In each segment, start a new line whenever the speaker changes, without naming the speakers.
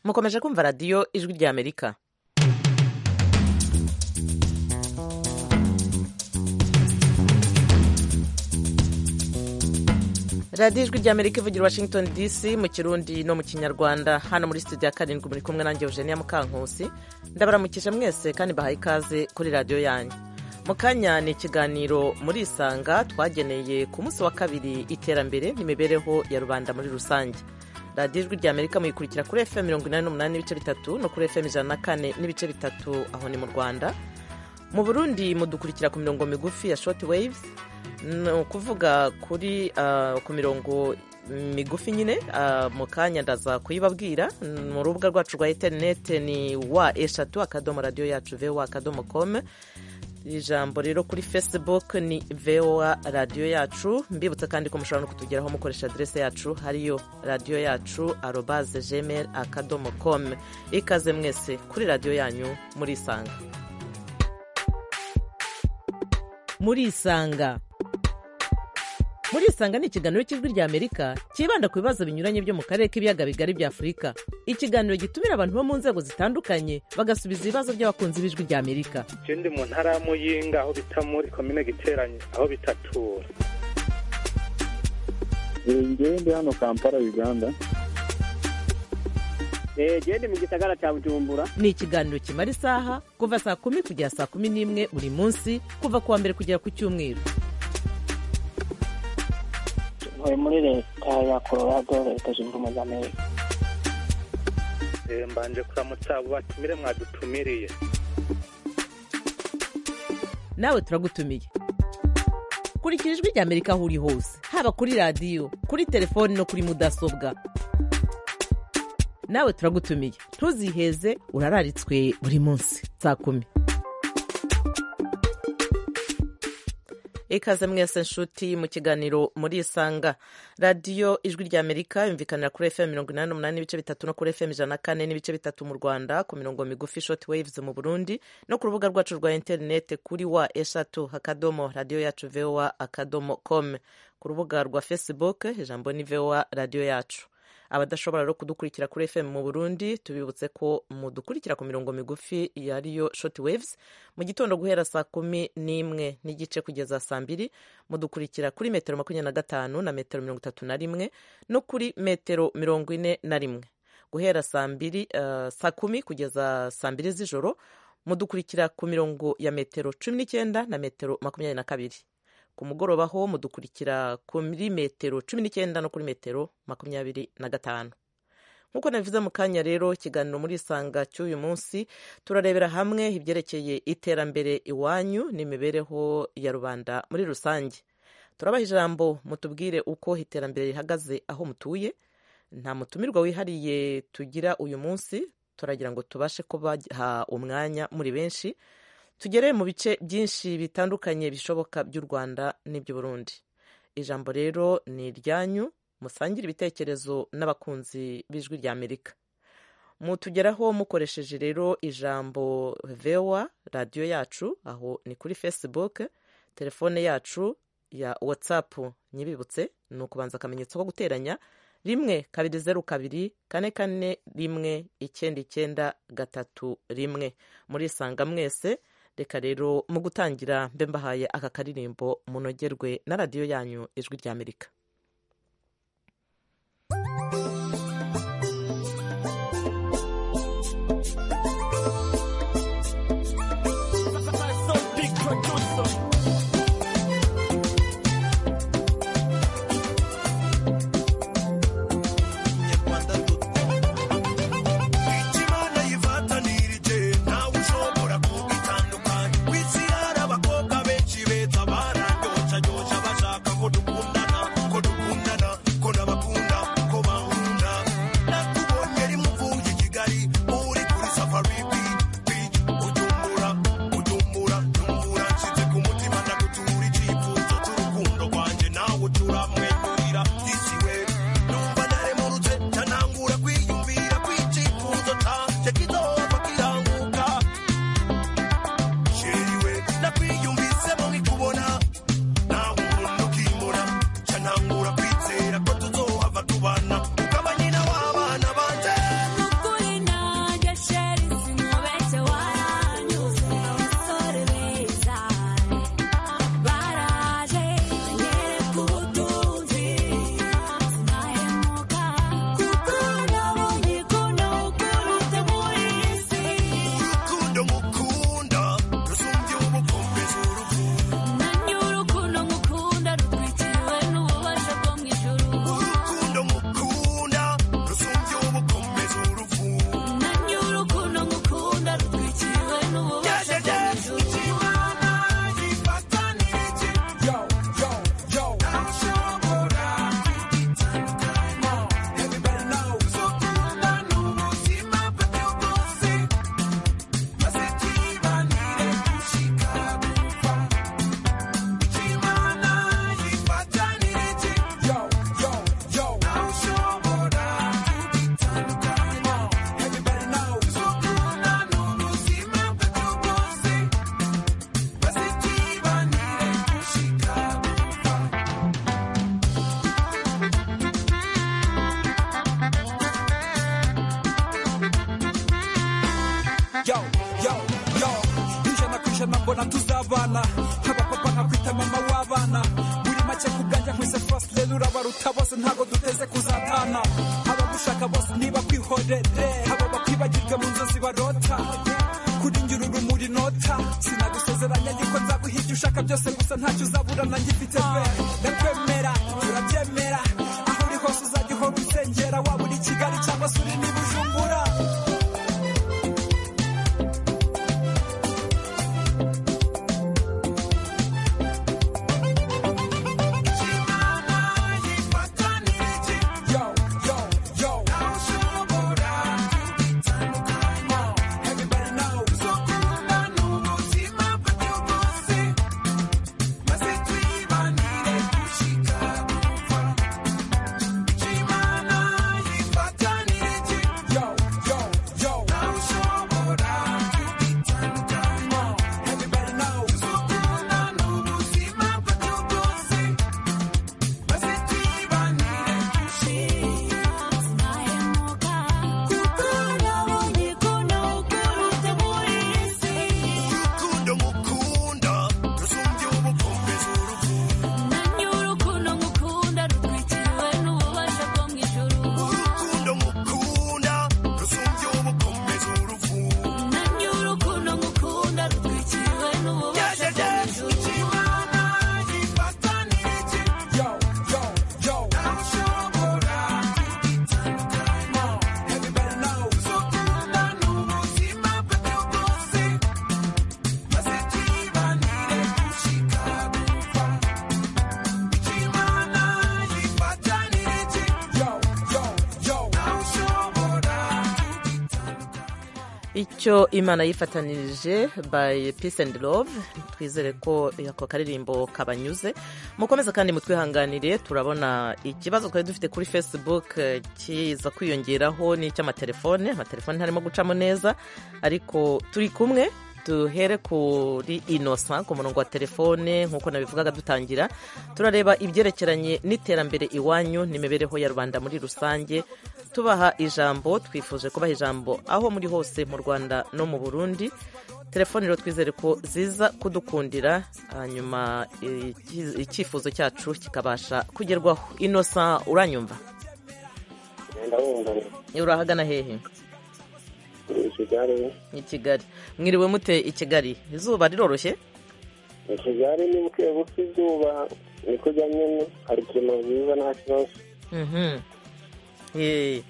mukomeje kumva radiyo ijwi ry'amerika radiyo ijwi ry'amerika ivugira i washington dc mu kirundi no mu kinyarwanda hano muri studio ya karindwi muri kumwe nanjye eugenia mukankusi ndabaramukije mwese kandi bahaye ikaze kuri radiyo yanyu mu kanya ni ikiganiro muri isanga twageneye ku munsi wa kabiri iterambere n'imibereho ya rubanda muri rusange radiyo ijwi ry'amerika muyikurikira kuri fm mirongo inani n'umunani n'ibice bitatu no kuri fm ijana na kane n'ibice bitatu aho ni mu rwanda mu burundi mudukurikira ku mirongo migufi ya short waves ni ukuvuga kuri ah, ku mirongo migufi nyine ah, mu kanya ndaza kuyibabwira mu rubuga rwacu rwa interinete ni wa eshatu akadomo radiyo yacu voa akadomo com ijambo rero kuri facebook ni voa radiyo yacu mbibutsa kandi ko mushobora no kutugeraho mukoresha aderese yacu hariyo radiyo yacu arobaze gmail akadomo com ikaze mwese kuri radiyo yanyu muri isanga muri isanga muri isanga ni ikiganiro cy'ijwi rya amerika cyibanda ku bibazo binyuranye byo mu karere k'ibiyaga bigari bya afurika ikiganiro gitumira abantu bo mu nzego zitandukanye bagasubiza ibibazo by'abakunzi b'ijwi rya amerika
je ndi mu ntara ya muyinga aho bita muri komine giteranye aho bitatura
ngewe ndi hano kampala uganda
gende mu gisagara cya bujumbura
ni ikiganiro kimara isaha kuva saa kumi kugera saa kumi n'imwe buri munsi kuva ku wa mbere kugera ku cyumweru
ntuye muri leta ya colorado leta zunze ubumwe z'amerika
Eh, mbanje kuramutsa abo batumire mwadutumiriye
nawe turagutumiye kurikira ijwi rya amerika aho uri hose haba kuri radiyo kuri telefoni no kuri mudasobwa nawe turagutumiye ntuziheze urararitswe buri munsi saa kumi ikaze mwese nshuti mu kiganiro muri isanga radiyo ijwi rya amerika yumvikanira kuri fm mirongo inani n'umunani n'ibice bitatu no kuri fm ijana na kane n'ibice bitatu mu rwanda ku mirongo migufi short waves mu burundi no ku rubuga rwacu rwa interinete kuri wa eshatu akadomo radiyo yacu voa akadomo com ku rubuga rwa facebook ijambo ni voa radiyo yacu abadashobora no kudukurikira kuri fm mu burundi tubibutse ko mudukurikira ku mirongo migufi yariyo short waves mu gitondo guhera saa kumi n'imwe n'igice kugeza saa mbiri mudukurikira kuri metero makumyabiri na gatanu na metero mirongo itatu na rimwe no kuri metero mirongo ine na rimwe guhera saa mbiri eh, saa kumi kugeza saa mbiri z'ijoro mudukurikira ku mirongo ya metero cumi n'icyenda na metero makumyabiri na kabiri ku mugoroba ho mudukurikira kuri metero cumi n'icyenda no kuri metero makumyabiri na gatanu nk'uko nabivuze mu kanya rero ikiganiro muri isanga cy'uyu munsi turarebera hamwe ibyerekeye iterambere iwanyu n'imibereho ya rubanda muri rusange turabaha ijambo mutubwire uko iterambere rihagaze aho mutuye nta mutumirwa wihariye tugira uyu munsi turagira ngo tubashe kubaha umwanya muri benshi tugere mu bice byinshi bitandukanye bishoboka by'u rwanda n'iby'u burundi ijambo rero ni iryanyu musangire ibitekerezo n'abakunzi b'ijwi rya amerika mutugeraho mukoresheje rero ijambo vewa radiyo yacu aho ni kuri facebook telefone yacu ya whatsapp nyibibutse ni ukubanza akamenyetso ko guteranya rimwe kabiri zeru kabiri kane kane rimwe icyenda icyenda gatatu rimwe murisanga mwese reka rero mu gutangira mbe mbahaye aka karirimbo munogerwe na radiyo yanyu ijwi rya amerika
Imana yifatanirije ntawe ushobora kubitandukanya wisi hari abakobwa benshi beza barandyoshya ndyoshya bashaka ko dukundana ko
yo yo yo ijana ku ijana mbona tuzabana nk'abapapa nkabwita mama w'abana muri make ku bwanjye nkwise fasi rero urabaruta bose ntabwo duteze kuzatana abagushaka bose niba kwihorere abo bakwibagirwe mu nzozi barota kuri njye uru rumuri nota sinagusezeranya yuko nzaguha ibyo ushaka byose gusa ntacyo uzabura nanjye mfite pe ndakwemera turabyemera aho uri hose uzajya uhora usengera waba uri i kigali cyangwa se uri n'i bujumbura yo yo yo everybody knows yo yo yo everybody knows
Kundo mukunda, rusumbye ubukombe z'urukundo. Urukundo mukunda, rusumbye ubukombe z'urukundo.
yo yo yo everybody knows yo yo yo
icyo imana yifatanirije by peace and love twizere ko ako karirimbo kabanyuze mukomeze kandi mutwihanganire turabona ikibazo twari dufite kuri facebook eh, kiza kwiyongeraho n'icy'amatelefone amatelefone ntarimo gucamo neza ariko turi kumwe duhere kuri inosa ku murongo wa telefone nk'uko nabivugaga dutangira turareba ibyerekeranye n'iterambere iwanyu n'imibereho ya rubanda muri rusange tubaha ijambo twifuje kubaha ijambo aho muri hose mu rwanda no mu burundi telefone rero twizere ko ziza kudukundira hanyuma eh, iki- icyifuzo cyacu kikabasha kugerwaho inosa uranyumva
ndabumva
urahagana hehe
ni kigali
i kigali mwiriwe mute i kigali izuba riroroshye
ni kigali ni buke buke izuba ni kujya nyine hari ikintu byiza nta kibazo
Mhm. Eh,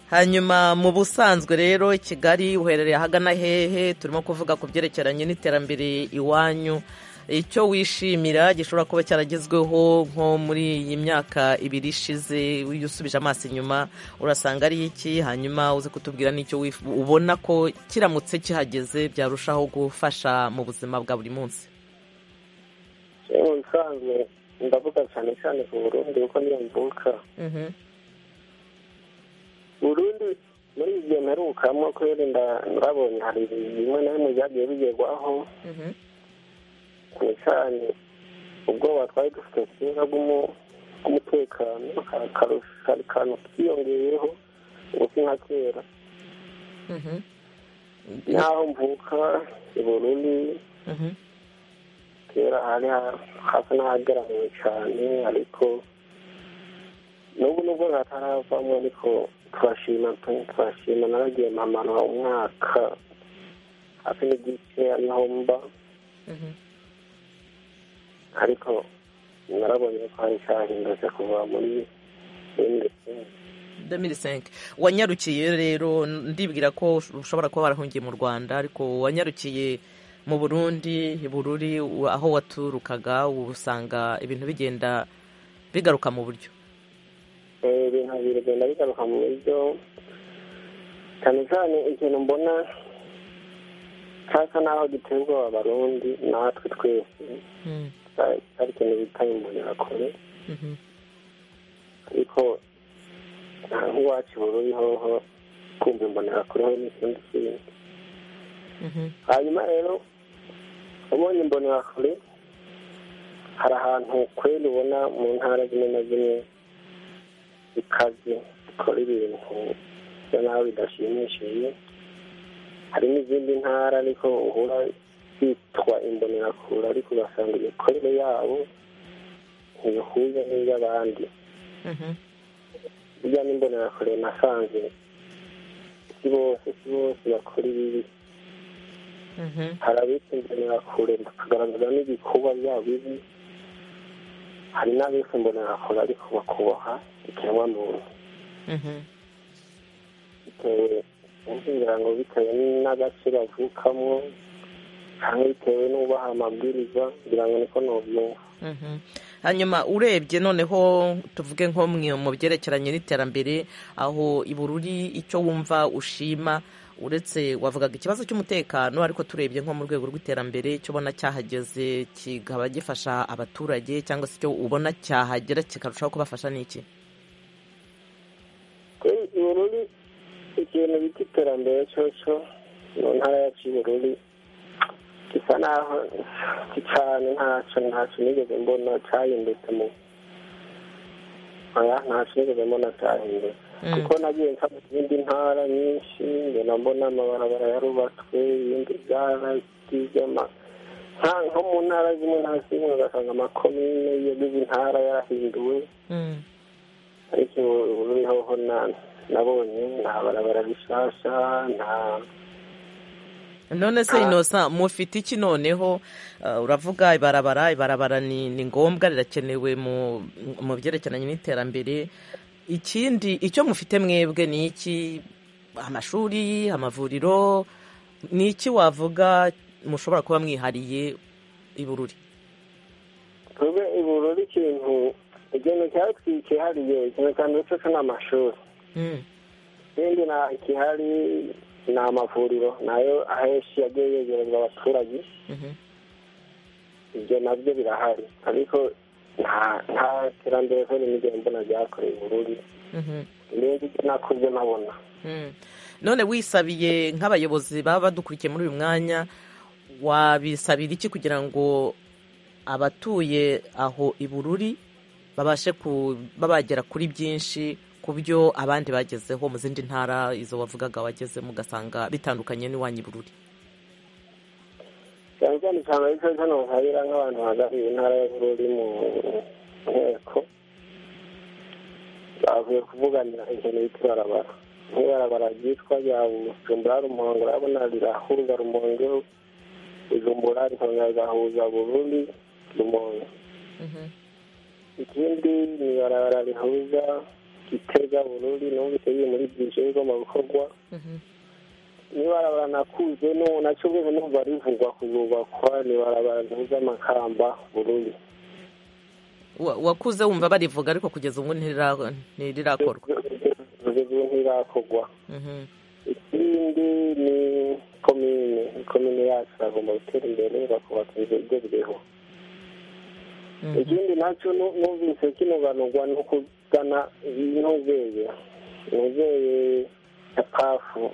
hanyuma mu busanzwe rero i kigali uherereye ahagana hehe turimo kuvuga ku byerekeranye n'iterambere iwanyu icyo wishimira gishobora kuba cyaragezweho nko muri iyi myaka ibiri ishize iyo usubije amaso inyuma urasanga ari iki hanyuma uze kutubwira n'icyo wif- ubona ko kiramutse kihageze byarushaho gufasha mu buzima bwa buri munsi
yewe mu bisanzwe ndavuga cyane cyane ku burundi kuko niyo mvuka
Mhm.
burundi muri iyi gihe mperukamo kubera nda- ndabonye hari ibintu bimwe na bimwe byagiye bigerwaho
Mhm.
cyane cyane ubwoba twari dufite kera bw'umu- bw'umutekano ka- karusho- kari kantu kiyongeyeho ubu si nka kera
Mhm.
n'aho mvuka i burundi
Mhm.
kera hari ha- hasa n'ahagaramiwe cyane ariko n'ubu nubwo hataravamo ariko turashima pe turashima naragiye mamanura umwaka hafi n'igice niho mba
Mhm.
ariko narabonye ko hari cyahindutse kuva muri muri-
Demirisenge wanyarukiye rero ndibwira ko ushobora kuba warahungiye mu rwanda ariko wanyarukiye mu burundi i bururi u- aho waturukaga ubu usanga ibintu bigenda bigaruka mu buryo
Eh, ibintu bibiri bigenda bigaruka mu buryo cyane cyane ikintu mbona cyasa n'aho giteye ubwoba abarundi natwe twese cyari cyari ikintu bita imbonerakure
Mhm.
ariko nta nk'iwacu bururi hoho kumva imbonerakure ho n'ikindi kintu
Mhm.
hanyuma rero ubonye imbonerakure hari ahantu kweli ubona mu ntara zimwe na zimwe bikaze bikora ibintu bisa naho bidashimishije hari n'izindi ntara ariko uhura zitwa imbonerakure ariko ugasanga imikorere yabo ntibihuye n'iy'abandi
Mhm.
burya n'imbonerakure nasanze si bose si bose bakora ibibi
Mhm.
hari abitwa imbonerakure bakagaragaza n'ibikorwa byabo bibi hari n'abitwa imbonerakure ariko bakubaha ikiremwamuntu
Mhm.
bitewe kugira ngo bitewe n'agace bavukamo cyangwa bitewe n'ubaha amabwiriza kugira ngo niko nubyumva
Mhm. hanyuma urebye noneho tuvuge nko mwe- mu byerekeranye n'iterambere aho ibururi icyo wumva ushima uretse wavugaga ikibazo cy'umutekano ariko turebye nko mu rwego rw'iterambere icyo ubona cyahageze kikaba gifasha abaturage cyangwa se icyo ubona cyahagera kikarushaho kubafasha ni iki
kuri ubururu ikintu bita iterambere cyoco mu ntara yacu y'ubururu gisa naho cyane ntacyo ntacyo nigeze mbona cyahindutse mu oya ntacyo nigeze mbona cyahindutse
Mm.
kuko nagiye nsa mu zindi ntara nyinshi ngenda mbona amabarabara yarubatswe ibindi byarati by'ama nka nko mu ntara zimwe nta zimwe ugasanga amakomine yagize intara yarahinduwe
Mm.
ariko ubu hoho na- nabonye nta barabara bishasha nta
none se inosa mufite iki noneho Uh, uravuga ibarabara ibarabara ni ni ngombwa rirakenewe mu mu byerekeranye n'iterambere ikindi icyo mufite mwebwe ni iki amashuri amavuriro ni iki wavuga mushobora kuba mwihariye ibururi
twebwe ibururu ikintu ikintu cyari twikihariye ikintu cya mbere cyose ni amashuri
Mm,
ikindi na- ikihari ni amavuriro nayo ahenshi yagiye yegerezwa abaturage
mhm,
ibyo nabyo birahari ariko nta nta terambere ko n'imigeni mbona ryakorewe ubururu
mhm,
ibindi byo nakubyo nabona
mm. none wisabiye nk'abayobozi baba badukurikiye muri uyu mwanya wabisabira iki kugira ngo abatuye aho ibururi babashe kuba bagera kuri byinshi ku byo abandi bagezeho mu zindi ntara izo wavugaga wageze mugasanga bitandukanye n'iwanyu ibururi
cyane cyane usanga ari cyo hano habera nk'abantu bahagarariye intara y'ubururu mu nteko bavuye kuvuganira ikintu bita ibarabara nk'ibarabara ryitwa rya bujumbura rumongo urabona rirahuruza rumongo bujumbura rikongera rigahuza burundi rumongo ikindi ni ibarabara rihuza gitega burundi numvise biri muri byinshi bigomba gukorwa ni barabara nakuze no nacyo rwego numva rivugwa kuzubakwa ni barabara ntuza amakamba burundu
Wa- wakuze wumva barivuga ariko kugeza ubu ntirira- ntirirakorwa
kugeza ubu ntirakorwa
Mhm,
ikindi ni komine komine yacu bagomba gutera imbere bakubaka inzu igezweho
mhm.
ikindi nacyo nu- numvise kinoganurwa no kugana intuzeye intuzeye ya pafu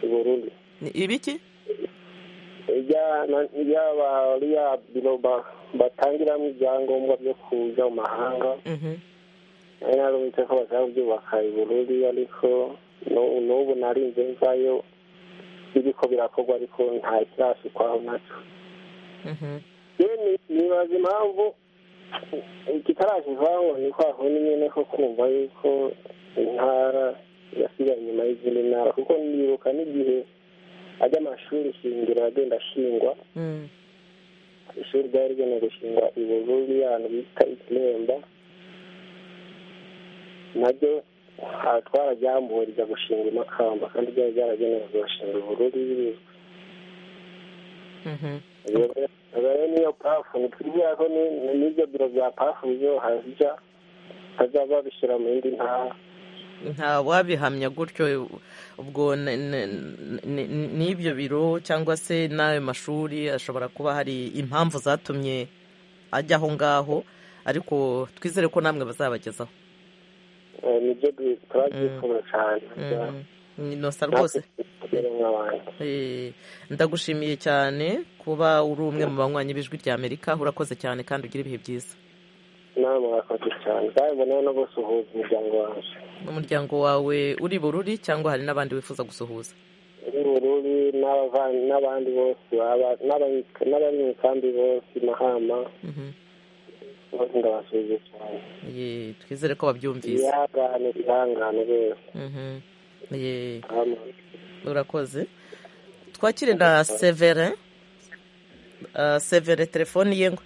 i burundi
Ni ibiki
ijya na- ijya ba- iriya biro ba- batangiramo ibyangombwa byo kuja mu mahanga
Mhm,
nari narumvise ko bashaka kubyubaka i burundi ariko nu- n'ubu narinze mvayo biriko birakorwa ariko nta kirashikwaho naco
mhm.
yemwe nibaza impamvu kitarashikwaho niko ahoni nyene ko kumva yuko intara yasigaye inyuma y'izindi ntara kuko nibuka n'igihe ajya amashuri shingiro agenda ashingwa
Mm,
ishuri ryari rigenewe gushingwa i Bururi ahantu bita ikiremba naryo aha twararyambuwe rijya gushinga i makamba kandi ryari ryaragenewe kugashinga i Bururi
mhm.
rero niyo pafu ntitwizera ko ni- ni- n'ibyo biro bya pafu bizohajya bazaba babishyira mu yindi ntara
nta wabihamya gutyo ubwo n- n- n- n'ibyo biro cyangwa se n'ayo mashuri ashobora kuba hari impamvu zatumye ajya aho ngaho ariko twizere ko namwe bazabagezaho
Eh, nibyo bi- turabyifuna cyane
inosa rwose
tugere nk'abandi
Eh, ndagushimiye cyane kuba uri umwe mu banywanyi b'ijwi rya amerika urakoze cyane kandi ugira ibihe byiza
nawe murakoze cyane kandi mbonewe no gusuhuza imiryango wanjye
n'umuryango wawe uri bururi cyangwa hari n'abandi wifuza gusuhuza
uri n'ubururi n'abava- n'abandi bose baba- n'abari- n'abari mu kambi bose i mahama bose ndabasubiza cyane
Ye, twizere ko wabyumvise
ihangane ihangane rwose
Mhm. Ye,
hama
urakoze twakire na severin Ah, severin telefoni ye ngo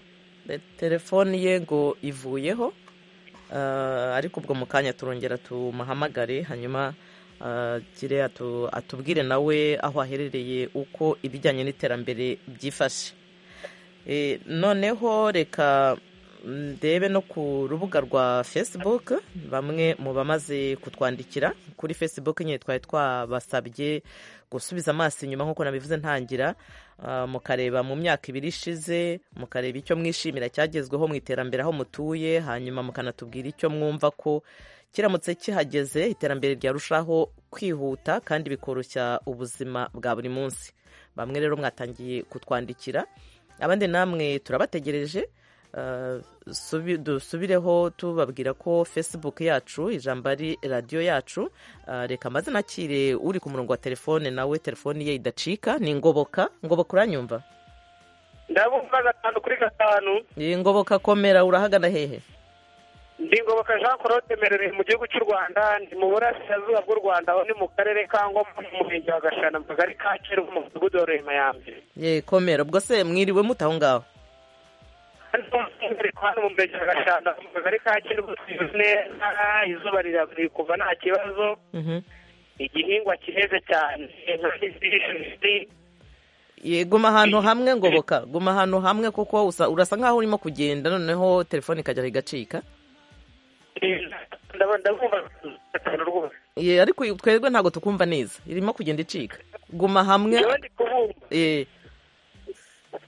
eh, telefoni ye ngo ivuyeho Ah, ariko ubwo mu kanya turongera tumuhamagare hanyuma agire atu- atubwire nawe aho aherereye uko ibijyanye n'iterambere byifashe Eh, noneho reka ndebe no ku rubuga rwa facebook bamwe mu bamaze kutwandikira kuri facebook nyine twari twabasabye gusubiza amaso inyuma nk'uko nabivuze ntangira ah, mukareba mu myaka ibiri ishize mukareba icyo mwishimira cyagezweho mu iterambere aho mutuye hanyuma mukanatubwira icyo mwumva ko kiramutse kihageze iterambere ryarushaho kwihuta kandi bikoroshya ubuzima bwa buri munsi bamwe rero mwatangiye kutwandikira abandi namwe turabategereje Uh, subi- dusubireho tubabwira ko facebook yacu ijambo ari radiyo yacu uh, reka amazina akire uri ku murongo wa telefone nawe telefoni ye idacika ni ngoboka ngoboka uranyumva
ndabumva gatanu kuri gatanu
Ye, ngoboka komera urahagana hehe
ndi ngoboka jean claude merere mu gihugu cy'u rwanda ndi mu burasirazuba bw'u rwanda aho ni mu karere ka ngoma mu murenge wa gashana mu kagari ka kera mu mudugudu wa ruhemayambi
ye komera ubwo se mwiriwe mute aho ngaho
hano umwihariko hano mu murenge wa gashana mu kagari ka kera tuzi neza izuba riri kuva nta kibazo
Mhm.
igihingwa kiheze cyane inka n'izindi
Ye, guma ahantu hamwe ngoboka guma ahantu hamwe kuko usa- urasa nkaho urimo kugenda noneho telefone ikajya igacika
ndabona ndabumva gatanu rwose
Ye, ariko twebwe ntabwo tukumva neza irimo kugenda icika guma hamwe
njyewe ndi kubumva
ye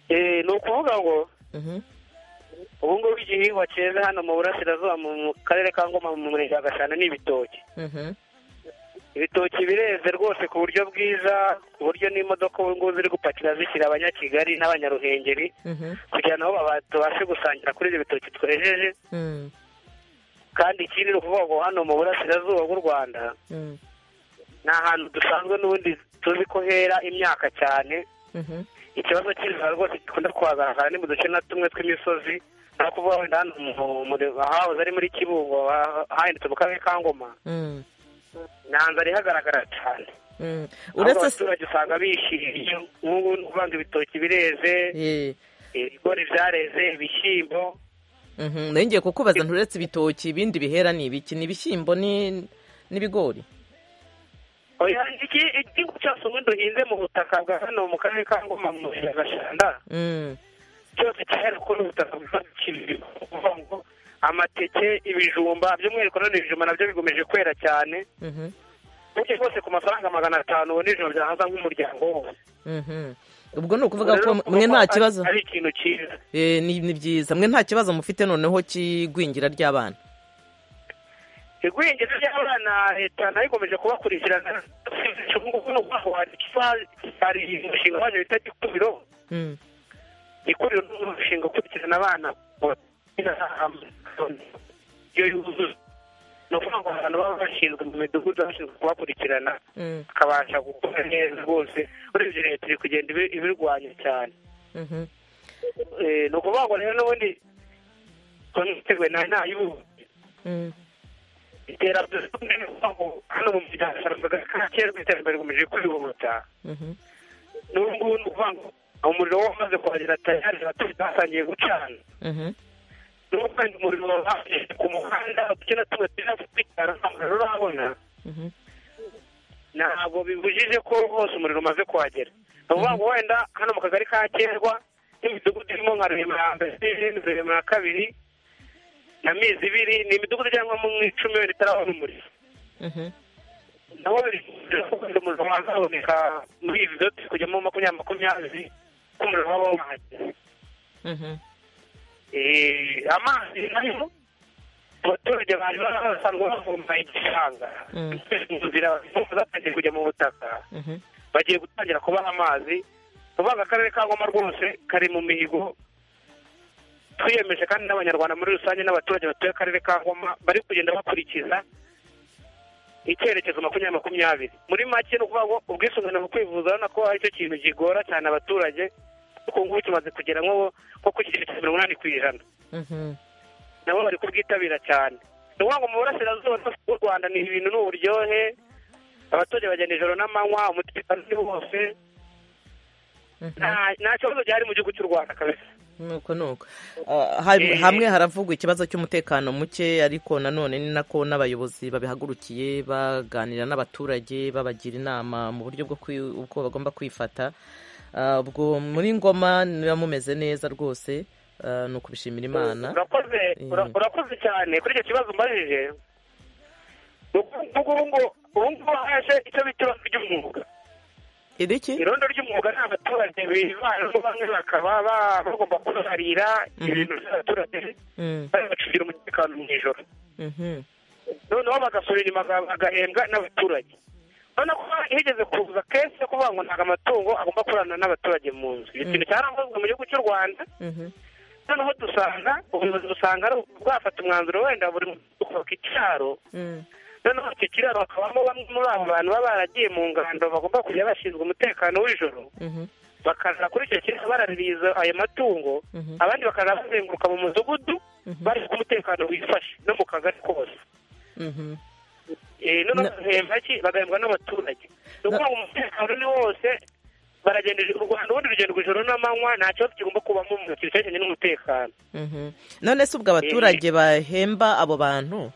Eh, ni ukuvuga ngo
Mhm.
ubu ngubu igihingwa cyeze hano mu burasirazuba mu mu karere ka ngoma mu murenge wa gashana ni ibitoki
Mhm.
ibitoki bireze rwose ku buryo bwiza ku buryo n'imodoka ubu ngubu ziri gupakira zishyira abanyakigali n'abanyaruhengeri
Mhm.
kugira ngo baba- tubashe gusangira kuri ibyo bitoki twejeje
Mm.
kandi ikindi ni ukuvuga ngo hano mu burasirazuba bw'u rwanda
Mm.
ni ahantu dusanzwe n'ubundi tuzi ko hera imyaka cyane
Mhm.
ikibazo cy'inzara rwose gikunda kuhagaragara ni mu duce na tumwe tw'imisozi nta kuvuga wenda hano mu- mu- ahahoze ari muri kibungo ha- hahindutse mu karere ka ngoma
Mm.
nta nzara ihagaragara cyane
Mm.
uretse
uretse se-
abaturage usanga bishimye nk'ubu ni ukuvuga ngo ibitoki bireze
Ye.
ibigori byareze ibishyimbo
Mhm. nayo ngiye kukubaza nti uretse ibitoki ibindi bihera ni ibiki ni ibishyimbo ni- n'ibigori
Oya, iki- igihingwa cyose ubundi duhinze mu butaka bwa hano mu karere ka ngoma mu murenge wa gashanda
Mm.
cyose cyahera kuri ubu butaka bw'ibigori. Ni ukuvuga ngo amateke ibijumba by'umwihariko none ibijumba nabyo bigomeje kwera cyane
Mhm.
buryo bwose ku mafaranga magana atanu ubu nijoro byahaza nk'umuryango wose
Mhm. ubwo ni ukuvuga
Rero
ko
kuvuga
mwe
ko
nta
ari-
kibazo
ari ikintu cyiza
Eh, ni ni byiza mwe nta kibazo mufite noneho cy'igwingira ry'abana
igwingira ry'abana leta nayo ikomeje kubakurikirana ubu ngubu ni ukuvuga ngo hari ikiba- hari umushinga waje bita gikuriro
Mm.
gikuriro ni umushinga ukurikirana abana iyo yuzuye ni ukuvuga ngo abantu baba bashinzwe mu midugudu bashinzwe kubakurikirana
Mm.
bakabasha gukora neza rwose urebye leta iri kugenda ibi- ibirwanya cyane
Mhm.
Eh, ni ukuvuga ngo rero n'ubundi komitewe na nta y'ubu
Mm.
iterambere ni ukuvuga ngo hano mu muryango haravuga ka kera iterambere rikomeje kwihuta
Mhm.
n'ubu ngubu ni ukuvuga ngo umuriro wamaze kuhagera tayari abaturage batangiye gucana
Mhm.
n'ubu kandi umuriro wabaje ku muhanda uduce na tumwe turi hafi kwitara nta muriro urabona
Mhm.
ntabwo bibujije ko hose umuriro umaze kuhagera ni ukuvuga ngo wenda hano mu kagari ka kerwa n'imidugudu irimo nka ruhima ya mbere n'izindi ruhima ya kabiri na mizi ibiri ni imidugudu cyangwa mu icumi wenda itarabona umuriro
Mhm.
naho biri umuriro wazaboneka muri ibi byose kujyamo makumyabiri makumyabiri ko umuriro waba wahagera
Mhm.
Eh, amazi nayo abaturage bari basanzwe bavoma igishanga
Mm.
mu nzira impombo zatangiye kujya mu butaka
Mhm.
bagiye gutangira kubaha amazi uvuga akarere ka ngoma rwose kari mu mihigo twiyemeje kandi n'abanyarwanda muri rusange n'abaturage batuye akarere ka ngoma bari kugenda bakurikiza icyerekezo makumyabiri makumyabiri muri make ni ukuvuga ngo ubwisungane mu kwivuza urabona ko ari cyo kintu kigora cyane abaturage kuko ubu ngubu tumaze kugera nko nko ku kigero cya mirongo inani ku ijana
Mhm.
nabo bari kubwitabira cyane ni ukuvuga ngo mu burasirazuba bw'u rwanda ni ibintu ni uburyohe abaturage bagenda ijoro n'amanywa umutekano ni wose
Mhm.
nta nta kibazo gihari mu gihugu cy'u rwanda kabisa
nuko nuko Ah, ha-
Eh.
hamwe haravugwa ikibazo cy'umutekano muke ariko nanone ni nako n'abayobozi babihagurukiye baganira n'abaturage babagira inama mu buryo bwo kwi- uko bagomba kwifata Ah, ubwo muri ngoma niba mumeze neza rwose ah, ni ukubishimira imana
urakoze ura-
Eh.
urakoze cyane kuri icyo kibazo umbajije ni ubu ngubu ubu ngubu haje icyo bita ikibazo ry'umwuga
iriki
irondo ry'umwuga ni abaturage bivanamo bamwe bakaba ba- bagomba kuharira
Mhm.
ibintu by'abaturage
Mm,
bari bacungira umutekano mu ijoro
mhm,
noneho bagasubira inyuma baga- bagahembwa n'abaturage urabona ko higeze kuza kenshi yo kuvuga ngo ntabwo amatungo agomba kurana n'abaturage mu nzu icyo kintu cyaravuzwe mu gihugu cy'u rwanda
mhm,
noneho dusanga ubuyobozi busanga ari bwafata umwanzuro wenda buri mudugudu kubaka icyaro
mm,
noneho icyo kiraro hakabamo bamwe muri abo bantu baba baragiye mu ngando bagomba kujya bashinzwe umutekano w'ijoro
mhm,
bakaza kuri icyo kiraro baraririye izo- ayo matungo
mhm,
abandi bakaza bazenguruka mu mudugudu
Mhm.
bari ku umutekano wifashe no mu kagari kose
mhm.
Eh, noneho
Na-
bagahembwa ki bagahembwa n'abaturage ni ukuvuga ngo umutekano ni wose baragenda ijoro- u rwanda ubundi rugendo ijoro n'amanywa nta kibazo kigomba kubamo mu kintu cyerekeranye n'umutekano
Mhm. none se ubwo abaturage bahemba abo bantu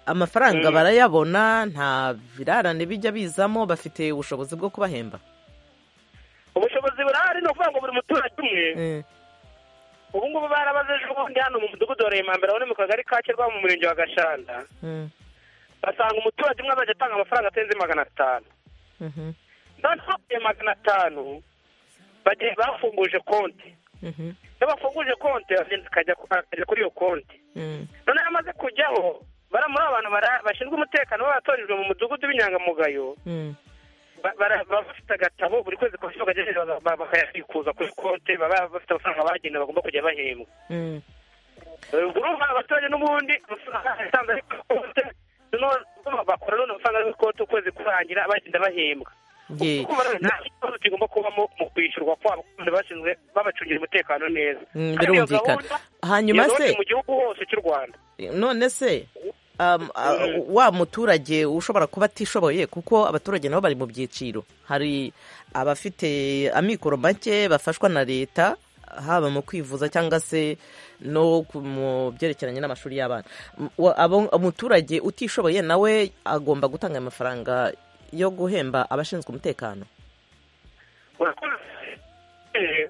amafaranga
Mm.
barayabona nta birarane bijya bizamo bafite ubushobozi bwo kubahemba
ubushobozi burahari ni ukuvuga ngo buri muturage umwe
Eh,
ubu ngubu barabaze ejo bundi hano mu mudugudu wa remambere wo mu kagari ka kirwa mu murenge wa gashanda
mm,
basanga umuturage umwe azajya atanga amafaranga atarenze magana atanu
mhm,
noneho ayo magana atanu bagiye bafunguje konti
mhm,
iyo bafunguje konti aragenda akajya ku- akajya kuri iyo konti
mm,
noneho amaze kujyaho bara muri abantu bara- bashinzwe umutekano b'abatorijwe mu mudugudu w'inyangamugayo
mm,
ba- bara- baba bafite agatabo buri kwezi ku bafite bakajya bakayabikuza kuri konti baba bafite amafaranga bagenda bagomba kujya bahembwa
mm.
urumva abaturage n'ubundi amafaranga yatanze ari kuri konti noneho bakora none amafaranga ari kuri konti ukwezi kurangira bagenda bahembwa
Ye.
kuko bara- nta kibazo kigomba kubamo mu kwishyurwa kwabo kandi bashinzwe babacungira umutekano neza
Mm,
Kandi iyo
birumvikana.
gahunda,
hanyuma
iyo gahunda
se
iri mu gihugu hose cy'u rwanda
none se um, a- wa muturage ushobora kuba atishoboye kuko abaturage nabo bari mu byiciro hari abafite amikoro make bafashwa na leta haba mu kwivuza cyangwa se no ku- mu byerekeranye n'amashuri y'abana M- wa- abo- umuturage utishoboye nawe agomba gutanga ayo mafaranga yo guhemba abashinzwe umutekano
Urakoze. Eh,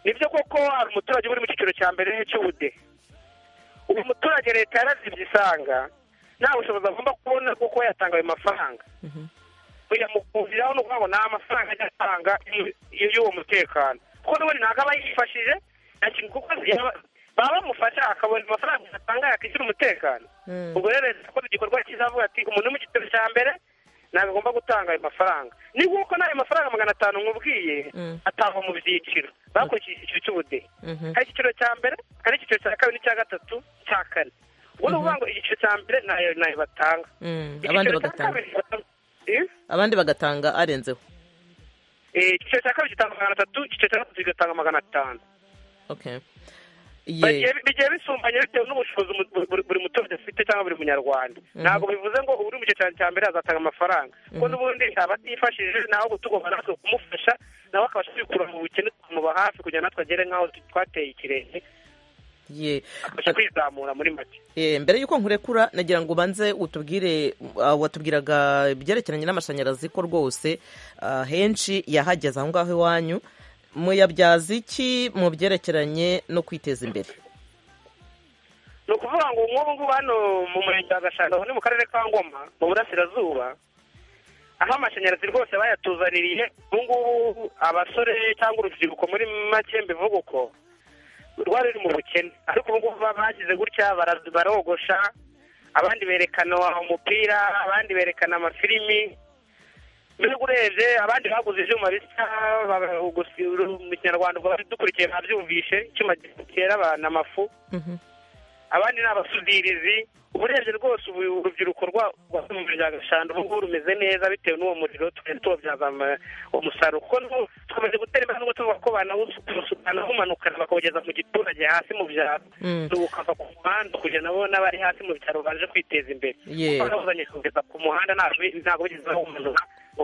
nibyo koko hari umuturage uri mu cyiciro cya mbere cy'ubude ubu muturage leta yarazibye isanga nta bushobozi agomba kubona kuko yatanga ayo mafaranga yamukundiraho ni ukuvuga ngo nta mafaranga ajya atanga y'u- y'uwo mutekano kuko n'ubundi ntabwo aba yifashije nta kintu kuko yaba- baba bamufasha akabona amafaranga atanga yakishyura umutekano ubwo rero leta yakoze igikorwa cyiza avuga ati umuntu uri mu gitero cya mbere ntabwo agomba gutanga ayo mafaranga ni nk'uko n'ayo mafaranga magana atanu nkubwiye
Mm.
atangwa mu byiciro bakurikije icyiciro cy'ubudehe
Mhm.
hari icyiciro cya mbere hari icyiciro cya kabiri n'icya gatatu cya kane ubwo ni ukuvuga ngo icyiciro cya mbere nayo nayo batanga
Mm, abandi
Icyiciro cya
bagatanga
kabiri batanga- Eh?
abandi bagatanga arenzeho
Eh, icyiciro cya kabiri gitanga magana atatu icyiciro cya gatatu kigatanga magana atanu
okay Ye.
Bagiye- bigiye bisumbanye bitewe n'ubushobozi mu- buri- buri- buri muturage afite cyangwa buri munyarwanda ntabwo bivuze ngo uri mu gice cya cya mbere azatanga amafaranga kuko n'ubundi abatifashije nawe tugomba natwe kumufasha nawe akabasha kwikura mu bukene tumuba hafi kugira natwe agere nk'aho twateye ikirenge
Ye.
akabasha kwizamura muri make
Eh, mbere y'uko nkurekura nagira ngo ubanze utubwire ah, watubwiraga ibyerekeranye n'amashanyarazi ko rwose ah, henshi yahageze aho ngaho iwanyu muyabyaza iki mu byerekeranye no kwiteza imbere
ni ukuvuga ngo nk'ubu ngubu hano mu murenge wa gashanga aho ni mu karere ka ngoma mu burasirazuba aho amashanyarazi rwose bayatuzaniriye ubu ngubu abasore cyangwa urubyiruko muri make mbivuga uko rwari ruri mu bukene ariko ubu ngubu ba- bagize gutya bara- barogosha abandi berekana umupira abandi berekana amafilimi mbega urebye abandi baguze ibyuma bisa ba- gusi- mu kinyarwanda ubwo dukurikiye babyumvishe icyuma gitera abantu amafu abandi ni abasudirizi uburebye rwose ubu urubyiruko rwasuye mu muryango eshanu ubu ngubu rumeze neza bitewe n'uwo muriro tugenda tubabyaza ama- umusaruro kuko n'ubu tukomeje gutera imbaraga ngo tuvuga ko banawusukana bamanukana bakawugeza mu giturage hasi mu byaro
Mm.
n'ubu ukava ku muhanda kugira nabo n'abari hasi mu byaro baje kwiteza imbere
Yeah.
kuko bawuzanye kugeza ku muhanda ntabwo ntabwo bigeze bawumanura ngo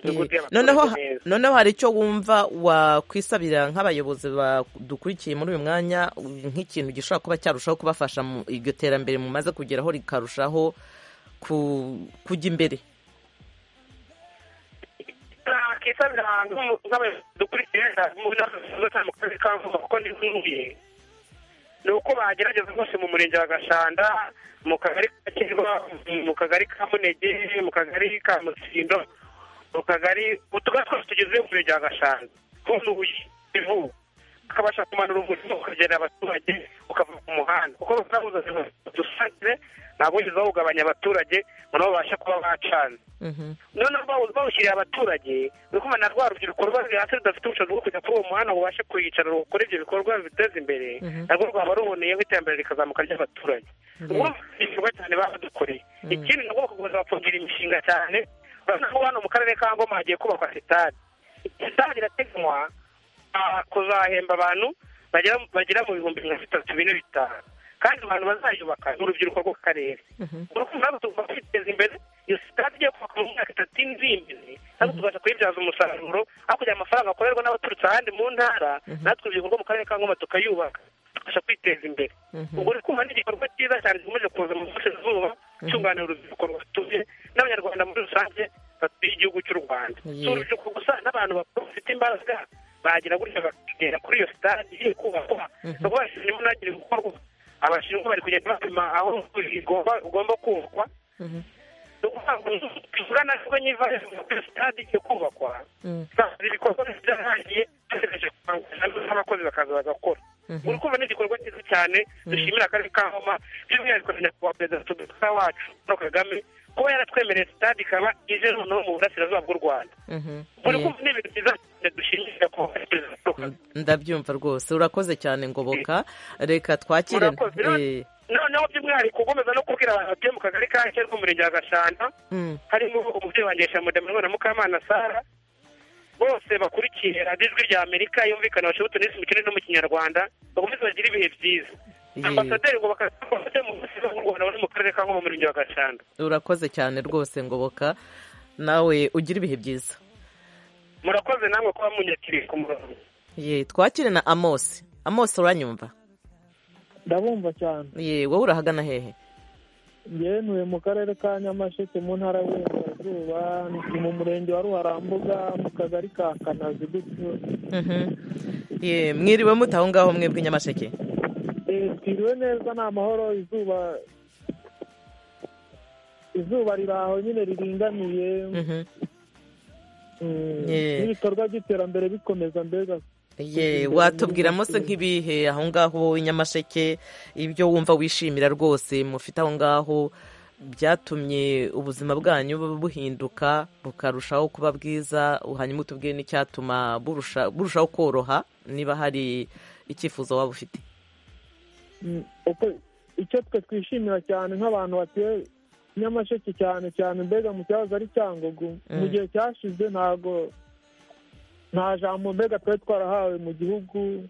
imidugudu
Ye.
y'abaturage
noneho ha-
neza.
noneho hari icyo wumva wakwisabira nk'abayobozi badukurikiye muri uyu mwanya nk'ikintu gishobora kuba cyarushaho kubafasha mu iryo terambere mumaze kugeraho rikarushaho ku- kujya imbere
nakisabira ahantu nk'abayobozi dukurikiye muri nazo cyane mu karere ka Vuba kuko ndi nkuye ni uko bagerageza rwose mu murenge wa Gashanda mu kagari ka Kirwa mu kagari ka Munege mu kagari ka Mutsindo mu kagari utugari twose tugize umurenge wa Gashanda nk'ubuye ivu ukabasha kumanura umurimo ukagenera abaturage ukava ku muhanda kuko bazabuza dusangire ntabwo wigeze bawugabanya abaturage ngo nabo babashe kuba bacanze
Mhm.
noneho bawu- bawushyiriye abaturage ni ukuvuga na rwa rubyiruko rwari hasi rudafite ubushobozi bwo kujya kuri uwo muhanda ngo ubashe kuyicara rukora ibyo bikorwa bibiteza imbere narwo rwaba ruboneyeho iterambere rikazamuka ry'abaturage ubwo ni igikorwa cyane badukoreye ikindi ni ubwoko gukomeza bapfungira imishinga cyane urabona ko hano mu karere ka ngoma hagiye kubakwa sitade sitade irateganywa ah, kuzahemba abantu bagera bagera mu bihumbi mirongo itatu bine bitanu kandi abantu bazayubaka ni urubyiruko rwo ku karere urukundo natwe tugomba kwiteza imbere iyo sitade igiye kubaka mu myaka itatu iri imbere natwe tubasha kuyibyaza umusaruro hakurya amafaranga akorerwa n'abaturutse ahandi mu ntara natwe urubyiruko rwo mu karere ka ngoma tukayubaka tubasha kwiteza imbere ubwo uri kumva ni igikorwa cyiza cyane gikomeje kuza mu burasirazuba cyunganira urubyiruko rwatuye n'abanyarwanda muri rusange batuye igihugu cy'u rwanda
Yeah.
si urubyiruko gusa n'abantu bakuru bafite imbaraga bagira gutya bakagera kuri iyo sitade iri kubakwa bakaba bashinzwe n'agiri gukorwa abashinzwe bari kugenda bapima aho igomba ugomba kubakwa ni ukuvuga ngo tugura na rwo niba iyo sitade igiye kubakwa ntabwo ibikorwa byarangiye bategereje kubanguka n'abakozi bakaza bagakora uri kumva ni igikorwa cyiza cyane dushimira akarere ka homa by'umwihariko na nyakubahwa perezida wa repubulika wacu paul kagame kuba yaratwemereye sitade ikaba ije noneho mu burasirazuba bw'u rwanda
Mhm.
uri
Ye.
kumva ni ibintu byiza cyane dushimira nyakubahwa perezida wa repubulika
ndabyumva rwose urakoze cyane ngoboka reka twakire
Murakoze. None- noneho by'umwihariko ukomeza no kubwira abantu batuye mu kagari ka kera k'umurenge wa gashanda
Mm.
harimo umubyeyi wanjye shamudamwe na mukamana sara bose bakurikiye radiyo ijwi rya amerika yumvikana bashobote neza imikino no mu kinyarwanda bakomeze bagire ibihe byiza
Ye.
ambasaderi ngo bakazafate mu buzima bw'u rwanda bari mu karere ka ngoma mu murenge wa gashanda
urakoze cyane rwose ngoboka nawe ugira ibihe byiza
murakoze namwe kuba munyakiriye ku murongo
ye twakire na amosi amosi uranyumva
ndabumva cyane
ye wowe urahagana hehe
yenuye mu karere ka nyamasheke mu ntara y'uburengerazuba ni mu murenge wa ruharambuga mu kagari ka kanazi gutyo
Mhm. Ye, mwiriwe mute aho ngaho mwebwe i nyamasheke
Eh, twiriwe neza ni amahoro izuba izuba riri aho nyine riringaniye
Mhm.
Mm,
Yeah.
n'ibikorwa by'iterambere bikomeza mbega
ye watubwira munsi nk'ibihe aho ngaho wowe i nyamasheke ibyo wumva wishimira rwose mufite aho ngaho byatumye ubuzima bwanyu bu- buhinduka bukarushaho kuba bwiza hanyuma utubwiye n'icyatuma burusha- burushaho koroha niba hari icyifuzo waba ufite
Mm, uko icyo twe twishimira cyane nk'abantu batuye nyamasheke cyane cyane mbega mu cyahoze ari cyangugu mu
Mm.
gihe cyashize ntago nta jambo mbega twari twarahawe mu gihugu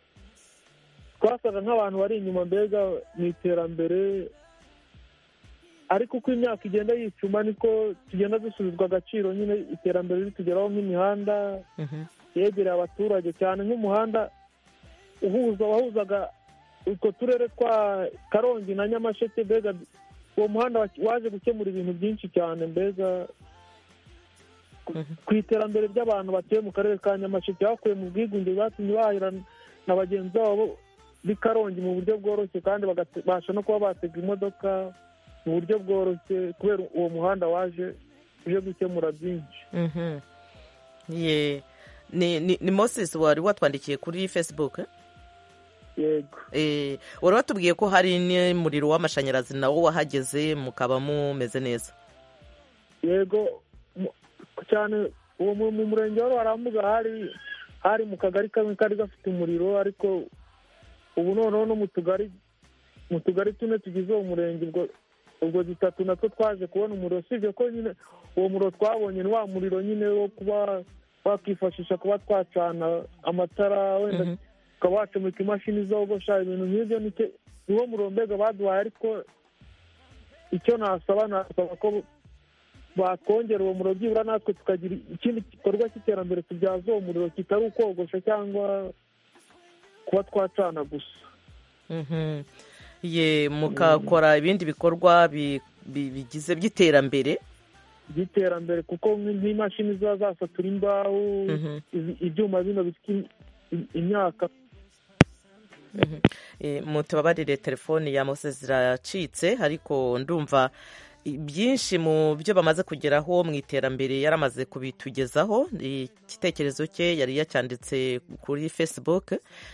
twasaga nk'abantu bari inyuma mbega mu iterambere ariko uko imyaka igenda yicuma niko tugenda dusubizwa agaciro nyine iterambere ritugeraho nk'imihanda
Mhm.
yegereye abaturage cyane nk'umuhanda uhuza wahuzaga utwo turere twa karongi na nyamasheke mbega uwo muhanda wa- waje gukemura ibintu byinshi cyane mbega ku- ku iterambere ry'abantu batuye mu karere ka nyamasheke bakuye mu bwigunge bwatumye bahahira na bagenzi babo b'i karongi mu buryo bworoshye kandi bagabasha no kuba batega imodoka mu buryo bworoshye kubera uwo muhanda waje uje gukemura byinshi
Mhm. ye ni ni- ni moses wari watwandikiye kuri facebook eh?
yego
Eh, wari watubwiye ko hari n'umuriro w'amashanyarazi nawo wahageze mukaba mumeze neza
yego mu- cyane uwo mu mu murenge wa Ruharambuga hari hari mu kagari kamwe kari gafite umuriro ariko ubu noneho no mu tugari mu tugari tune tugize uwo murenge ubwo ubwo dutatu natwo twaje kubona umuriro usibye ko nyine uwo muriro twabonye ni wa muriro nyine wo kuba wakwifashisha kuba twacana amatara wenda
Mhm.
ukaba wacomeka imashini zogosha ibintu nk'ibyo nicyo niwo muriro mbega baduhaye ariko icyo nasaba nasaba ko batwongera uwo muriro byibura natwe tukagira ikindi gikorwa cy'iterambere tubyaza uwo muriro kitari ukogosha cyangwa kuba twacana gusa
Mhm. ye mukakora ibindi bikorwa bi- bi- bigize by'iterambere
by'iterambere kuko nk'i- nk'imashini ziba zasatura imbaho
Mhm.
izi- ibyuma bino bisya im- imyaka
Eh, mutubabarire telefoni ya mose ziracitse ariko ndumva i- byinshi mu byo bamaze kugeraho mu iterambere yaramaze kubitugezaho igitekerezo cye yari yacyanditse kuri facebook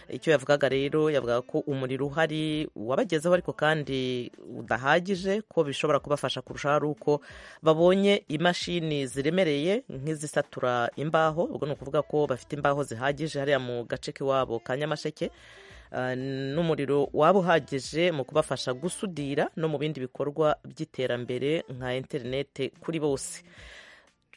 icyo yavugaga rero yavugaga ko umuriro uhari wabagezeho ariko kandi udahagije ko bishobora kubafasha kurushaho ari uko babonye imashini ziremereye nk'izisatura imbaho ubwo ni ukuvuga ko bafite imbaho zihagije hariya mu gace k'iwabo ka nyamasheke Uh, n'umuriro waba uhagije mu kubafasha gusudira no mu bindi bikorwa by'iterambere nka interinete kuri bose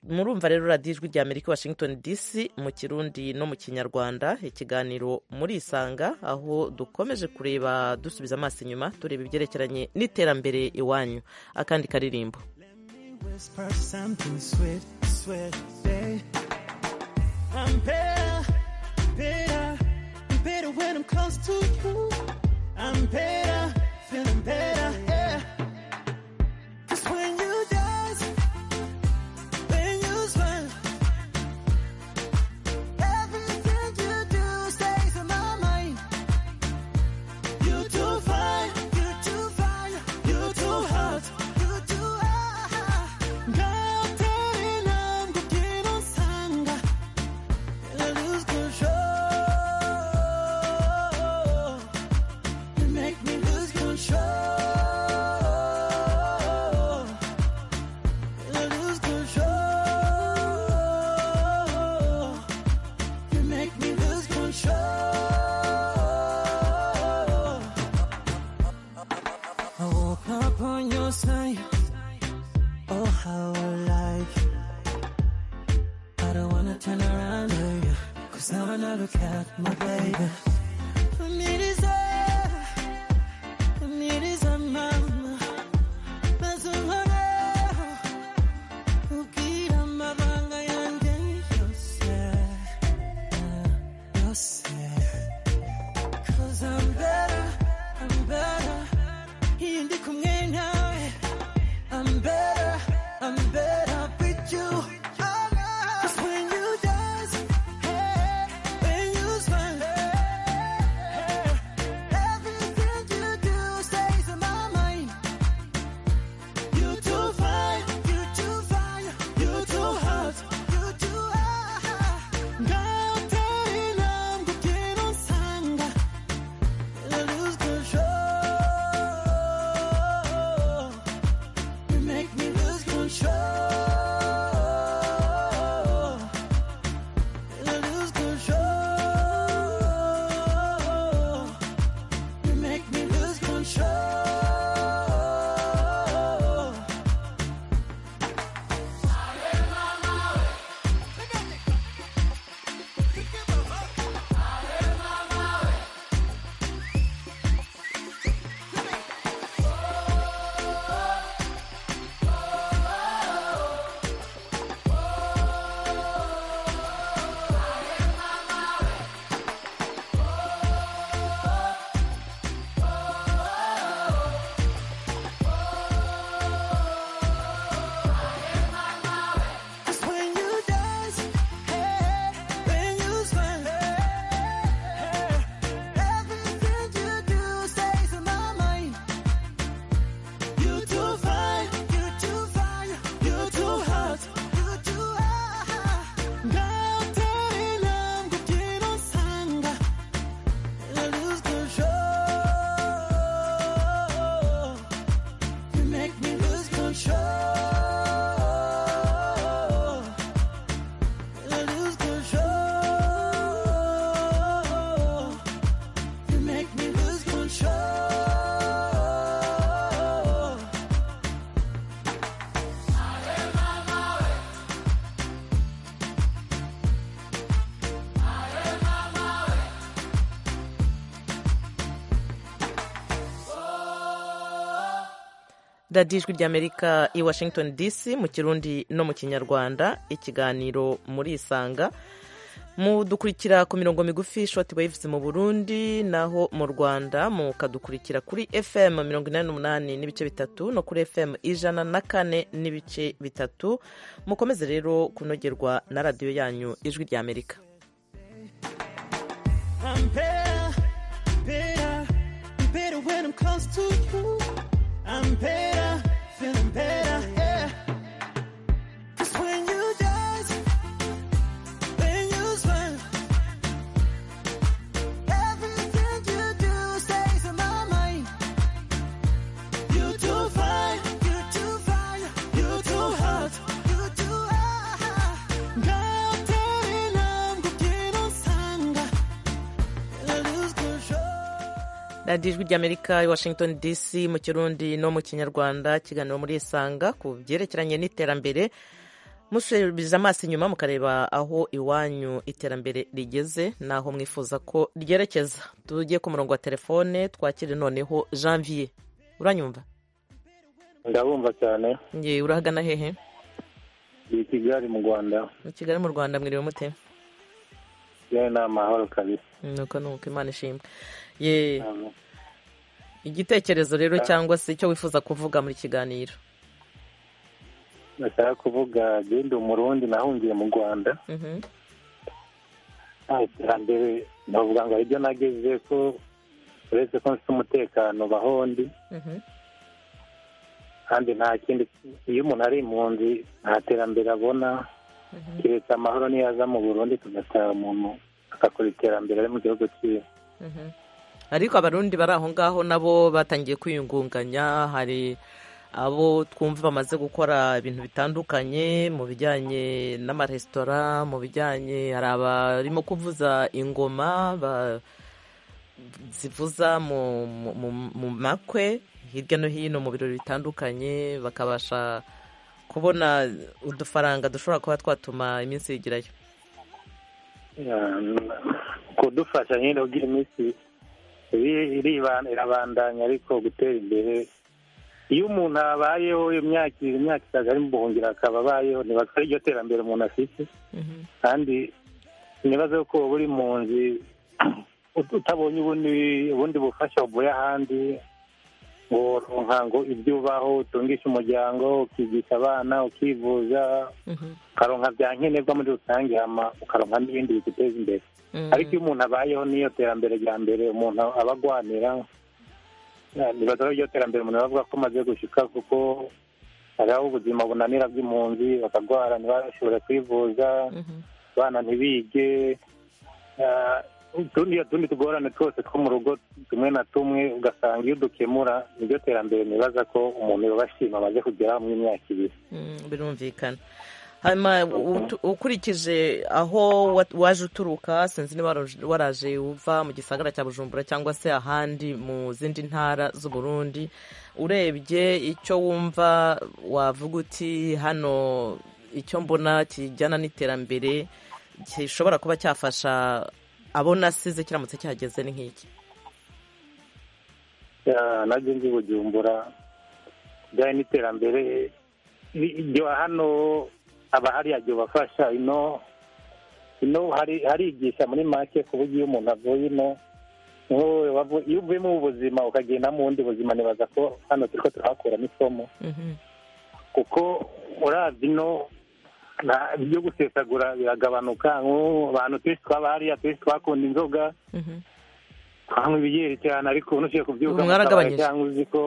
murumva rero radiyo ijwi rya amerika washington dc mu kirundi no mu kinyarwanda ikiganiro murisanga aho dukomeje kureba dusubiza amaso inyuma tureba ibyerekeranye n'iterambere iwanyu akandi karirimbo
whisper something sweet, sweet, say I'm better, better, better when I'm close to you. I'm better, feeling better, yeah. Cause when you dance, when you smile, everything you do stays in my mind. You too fine, you too fine, you too hot, you too hot. 같은 안국이란 상가, and I lose control. You make me lose control, and I lose control. You make me lose control. I woke up on your side. Oh, how I like you. I don't wanna turn around to you. Cause now when I look at my baby. I'm it is I. I'm it is I, mama. Mas umara. Ukira mabanga yanjye yose. Yose. Cause I'm better. I'm better. Iyi ndi kumwe nawe. I'm better, I'm better with you. Oh, no. Cause when you dance, hey, when you smile, hey,
radiyo ijwi ry'amerika i washington dc mu kirundi no mu kinyarwanda ikiganiro muri isanga mudukurikira ku mirongo migufi shoti wayivuze mu burundi naho mu rwanda mukadukurikira kuri fm mirongo inani n'umunani n'ibice bitatu no kuri fm ijana na kane n'ibice bitatu mukomeze rero kunogerwa na radiyo yanyu ijwi ry'amerika
I'm better, better, better when I'm close to you. I'm better, feeling better, yeah. 'Cause when you dance, when you smile, everything you do stays in my mind. You too fine, you too fine, you too hot, you too hot. 같은 남고 기는 상관. I lose control.
radiyo ijwi ry'amerika i washington dc mu kirundi no mu kinyarwanda kiganiro muri isanga ku byerekeranye n'iterambere musubiza amaso inyuma mukareba aho iwanyu iterambere rigeze n'aho mwifuza ko ryerekeza tujye ku murongo wa telefone twakire noneho janvier uranyumva
ndabumva cyane
ngewe urahagana hehe
iyi kigali mu rwanda
mu kigali mu rwanda mwiriwe mute
yewe ni amahoro kabisa
nuko nuko imana ishimwe ye
Amen.
igitekerezo rero cyangwa se icyo wifuza kuvuga muri kiganiro
nashaka kuvuga genda umurundi nahungiye mu rwanda
Mhm.
nta iterambere navuga ngo hari ibyo nageze ko uretse ko mfite umutekano baho ndi
Mhm.
kandi nta kindi iyo umuntu ari impunzi nta terambere abona keretse amahoro niyo aza mu burundi tugasaba umuntu agakora iterambere ari mu gihugu cyiwe
Mhm. ariko abarundi bari aho ngaho nabo batangiye kwiyungunganya hari abo twumva bamaze gukora ibintu bitandukanye mu bijyanye n'amaresitora mu bijyanye hari abarimo kuvuza ingoma ba- zivuza mu, mu, mu, mu makwe hirya no hino mu birori bitandukanye bakabasha kubona udufaranga dushobora kuba twatuma iminsi yigirayo
kudufasha nyine ubwira iminsi iri- iriba- irabandanya ariko gutera imbere iyo umuntu abayeho imyaka imyaka isaga ari mu buhungiro akaba abayeho ntibakora iryo terambere umuntu afite kandi ntibaze ko uba uri mu nzu ut- utabonye ubundi ubundi bufasha buvuye ahandi ngo woronka ngo ibyo ubaho utungisha umuryango ukigisha abana ukivuza ukaronka bya nkenerwa muri rusange hama ukaronka n'ibindi biguteza imbere
Mhm.
ariko iyo umuntu abayeho n'iyo terambere rya mbere umuntu aba agwanira ntibaza ko iryo terambere umuntu bavuga ko amaze gushika kuko hariho ubuzima bunanira bw'impunzi bakagwara ntibashobore kwivuza
Mhm.
abana ntibige Ah, utundi utundi tugorane twose two mu rugo tumwe na tumwe ugasanga iyo dukemura niryo terambere nibaza ko umuntu yabashima amaze kugeraho mu myaka ibiri
Mm, birumvikana hanyuma utu- ukurikije aho wa- waje uturuka sinzi niba waraje- waraje uva mu gisagara cya bujumbura cyangwa se ahandi mu zindi ntara z'u burundi urebye icyo wumva wavuga uti hano icyo mbona kijyana n'iterambere gishobora kuba cyafasha abo nasize kiramutse cyageze ni nk'iki
Ya, najye nzi bujumbura bijyanye n'iterambere ni- iryo hano aba hariya jya ubafasha ino ino hari harigisha muri make ku buryo iyo umuntu avuye ino nk'ubu wavu- iyo uvuye mu buzima ukagenda mu bundi buzima nibaza ko hano turi ko turahakuramo isomo
Mhm,
kuko uravye ino nta- ibyo gusesagura biragabanuka nk'ubu abantu twese twaba hariya twese twakunda inzoga
mhm.
twanywa ibiyeri cyane ariko ubu ntushobora kubyuka
Ubu mwaragabanyije.
mu kabari cyangwa uzi ko